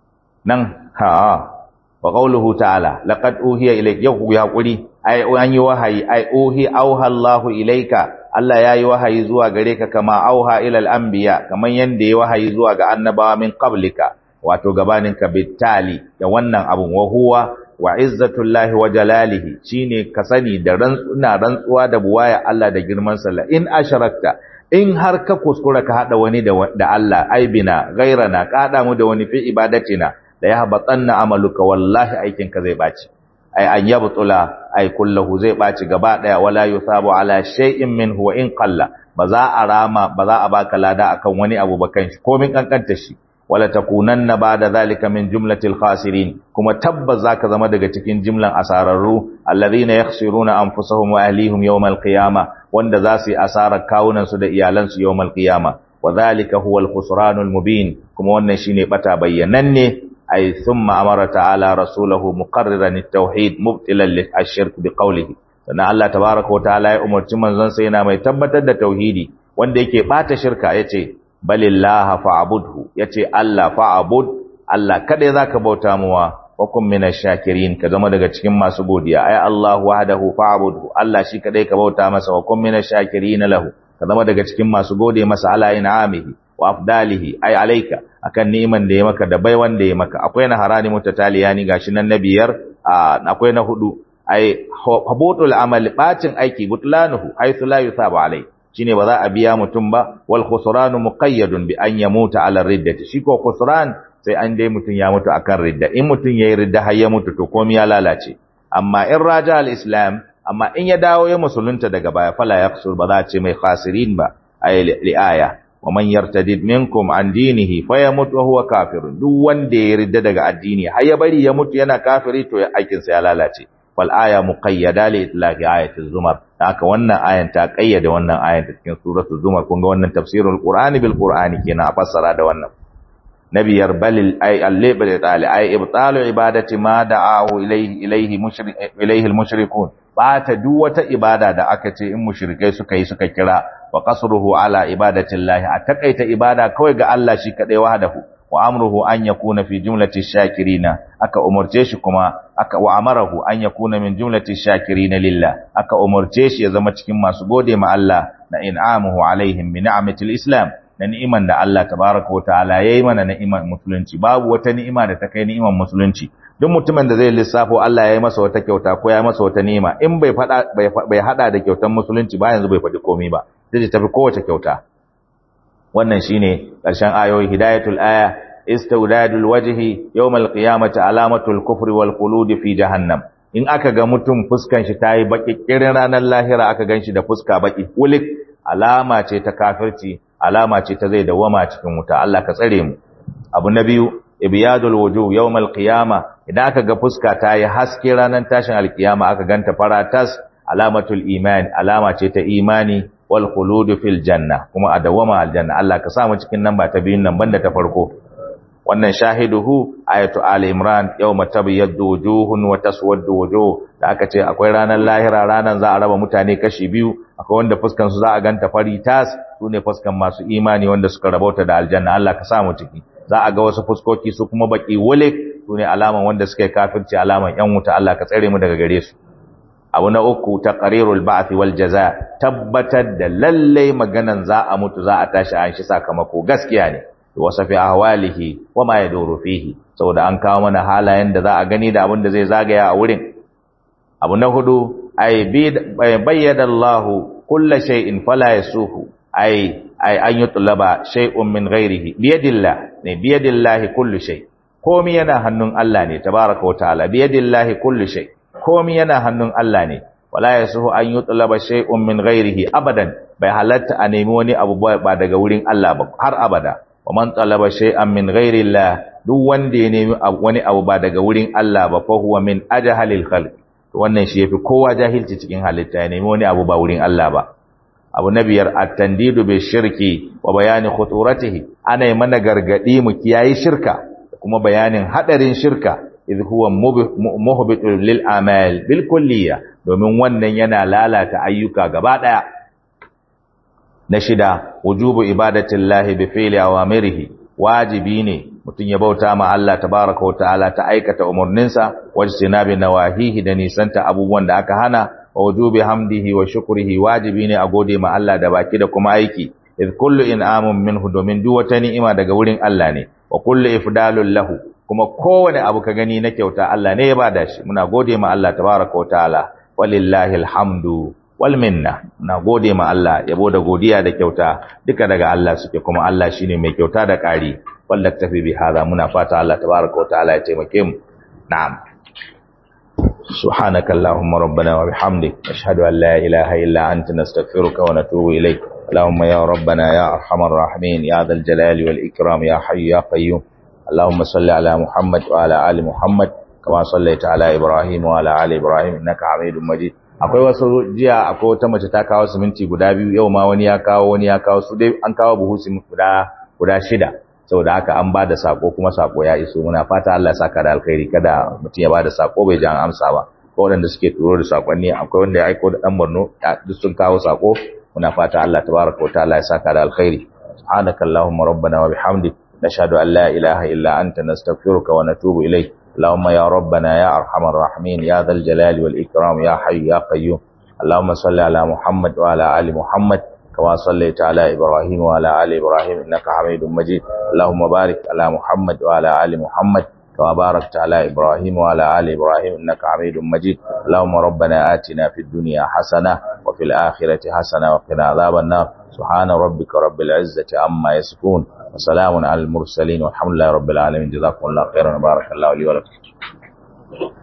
nan ha wa qawluhu ta'ala laqad uhiya ilayka yau ya hakuri ai an yi wahayi ai uhi auha Allahu ilayka Allah ya yi wahayi zuwa gare ka kama auha ila al-anbiya kaman yanda ya wahayi zuwa ga annabawa min qablika wato gabanin ka bitali da wannan abun wa huwa wa izzatullahi wa jalalihi shine ka sani da rantsuwa rantsuwa da buwaya Allah da girman sa la in asharakta in har ka kuskura ka hada wani da da Allah aibina ghairana ka hada mu da wani fi ibadatina da ya habatanna amaluka wallahi aikin ka zai baci ai an yabtula ai kullahu zai baci gaba daya wala yusabu ala shay'in minhu wa in qalla ba za a rama ba za a baka lada akan wani abu ba kan shi komin kankanta shi wala takunanna ba'da zalika min jumlatil khasirin kuma tabbas zaka zama daga cikin jimlan asararru alladhina yakhsiruna anfusahum wa ahlihim yawmal qiyamah wanda za su yi asarar kawunan su da iyalan su yawmal qiyamah wa zalika huwa al-khusranul mubin kuma wannan shine bata bayyananne ay thumma amara ta'ala rasulahu muqarriran at-tauhid mubtilan lish-shirk biqawlihi sannan Allah tabaaraka wa ta'ala ya umarci manzon sa yana mai tabbatar da tauhidi wanda yake bata shirka yace balillaha fa'budhu yace Allah fa'bud Allah kada zaka bauta muwa wa kun minash shakirin ka zama daga cikin masu godiya ay Allah wahdahu fa'budhu Allah shi kadai ka bauta masa wa kun minash shakirin lahu ka zama daga cikin masu gode masa ala in'amihi wa afdalihi ay alayka akan ni'iman da ya maka da bai wanda ya maka akwai na harani mutataliyani gashi nan na biyar akwai na hudu ay habutul amali bacin aiki butlanuhu haythu la yusabu alayhi shine ba za a biya mutum ba wal khusranu muqayyadun bi an yamuta ala riddati shi ko khusran sai an dai mutum ya mutu akan ridda in mutum yayi ridda har ya mutu to komai ya lalace amma in raja al islam amma in ya dawo ya musulunta daga baya fala yakhsur ba za a ce mai khasirin ba ay li aya wa man yartadid minkum an dinihi fayamut wa huwa kafir duk wanda ya ridda daga addini har ya bari ya mutu yana kafiri to aikin sa ya lalace wal aya muqayyada li itlaqi ayati zumar haka wannan ayan ta kayyade wannan ayan ta cikin suratul zumar kun ga wannan tafsirul qur'ani bil qur'ani kenan a fassara da wannan nabiyar balil ay allibal tali ay ibtalu ibadati ma da'ahu ilayhi ilayhi mushrik ilayhi al mushrikun bata duk wata ibada da aka ce in mushrikai suka yi suka kira wa qasruhu ala ibadatillahi a takaita ibada kawai ga Allah shi kadai wahdahu wa amruhu an yakuna fi jumlati shakirina aka umurce shi kuma aka wa amarahu an yakuna min jumlati shakirina lillah aka umurce shi ya zama cikin masu gode ma Allah na in'amuhu alaihim bi ni'matil islam na ni'iman da Allah tabaraka wa ta'ala yayi mana ni'iman musulunci babu wata ni'ima da ta kai ni'iman musulunci duk mutumin da zai lissafo Allah ya yi masa wata kyauta ko ya yi masa wata ni'ima in bai fada bai hada da kyautan musulunci ba yanzu bai faɗi komai ba zai tafi kowace kyauta wannan shine ƙarshen ayoyi hidayatul aya istawdadul wajhi yawmal qiyamati alamatul kufri wal khulud fi jahannam in aka ga mutum fuskan shi tayi baki kirin ranar lahira aka ganshi da fuska baki wulik alama ce ta kafirci alama ce ta zai dawama cikin wuta Allah ka tsare mu abu na biyu ibyadul wujuh yawmal qiyama idan aka ga fuska tayi haske ranar tashin alkiyama aka ganta faratas alamatul iman alama ce ta imani wal khulud fil janna kuma a dawama aljanna Allah ka sa mu cikin nan ba ta biyun nan banda ta farko wannan shahiduhu ayatu ali imran yawma tabyaddu wujuhun wa taswaddu wujuh da aka ce akwai ranar lahira ranar za a raba mutane kashi biyu akwai wanda fuskan su za a ganta fari tas sune fuskan masu imani wanda suka rabauta da aljanna Allah ka sa mu ciki za a ga wasu fuskoki su kuma baki wulik sune alaman wanda suka yi kafirci alaman yan wuta Allah ka tsare mu daga gare su abu na uku taqrirul ba'th wal jaza tabbatar da lalle maganan za a mutu za a tashi an shi sakamako gaskiya ne wasafi ahwalihi wa ma yaduru fihi saboda an kawo mana halayen da za a gani da abin da zai zagaya a wurin abu na hudu ay bayyana Allah kullu shay'in fala yasuhu ay ay an yutlaba shay'un min ghairihi biyadillah ne biyadillahi kullu shay komai yana hannun Allah ne tabaraka wa ta'ala biyadillahi kullu shay komai yana hannun Allah ne wala yasuhu an yutlaba shay'un min ghairihi abadan bai halatta a nemi wani abu ba daga wurin Allah ba har abada wa man talaba shay'an min ghairillah duk wanda ya nemi wani abu ba daga wurin Allah ba fa huwa min ajhalil khalq wannan shi yafi kowa jahilci cikin halitta ya nemi wani abu ba wurin Allah ba abu na biyar at-tandidu bi shirki wa bayani khuturatihi ana yi mana gargadi mu kiyayi shirka kuma bayanin hadarin shirka idh huwa muhbitul lil amal bil kulliyya domin wannan yana lalata ayyuka gaba daya na shida wujubu ibadatillahi bi fi'li awamirihi wajibi ne mutum ya bauta ma Allah tabaraka wa ta'ala ta aikata umurninsa wajtinabi nawahihi da nisanta abubuwan da aka hana wa wujubi hamdihi wa shukrihi wajibi ne a gode ma Allah da baki da kuma aiki id kullu in'amun minhu domin duk wata ni'ima daga wurin Allah ne wa kullu ifdalul lahu kuma kowane abu ka gani na kyauta Allah ne ya bada shi muna gode ma Allah tabaraka wa ta'ala walillahi alhamdu wal minna na gode ma Allah yabo da godiya da kyauta duka daga Allah suke kuma Allah shine mai kyauta da ƙari wallahi tafi bi hada muna fata Allah tabaraka wa ta'ala ya taimake mu na'am سبحانك اللهم ربنا وبحمدك نشهد أن لا إله إلا أنت نستغفرك ونتوب إليك اللهم يا ربنا يا أرحم الراحمين يا ذا الجلال والإكرام يا حي يا قيوم اللهم صل على محمد وعلى آل محمد كما صليت على إبراهيم وعلى آل إبراهيم إنك حميد مجيد akwai wasu jiya akwai wata mace ta kawo siminti guda biyu yau ma wani ya kawo wani ya kawo su dai an kawo buhu siminti guda guda shida saboda haka an bada sako kuma sako ya iso muna fata Allah ya saka da alkhairi kada mutum ya bada sako bai ji an amsa ba ko waɗanda suke turo da sakonni akwai wanda ya aiko da dan Borno duk sun kawo sako muna fata Allah tabaraka wa ta'ala ya saka da alkhairi subhanaka allahumma rabbana wa bihamdik nashhadu an la ilaha illa anta nastaghfiruka wa natubu ilayk اللهم يا ربنا يا ارحم الراحمين يا ذا الجلال والاكرام يا حي يا قيوم اللهم صل على محمد وعلى ال محمد كما صليت على إبراهيم وعلى آل إبراهيم إنك حميد مجيد اللهم بارك على محمد وعلى آل محمد كما باركت على إبراهيم وعلى آل إبراهيم إنك حميد مجيد اللهم ربنا آتنا في الدنيا حسنة وفي الآخرة حسنة وقنا عذاب النار سبحان ربك رب العزة عما يصفون وسلام على المرسلين والحمد لله رب العالمين جزاكم الله خيرا وبارك الله لي ولكم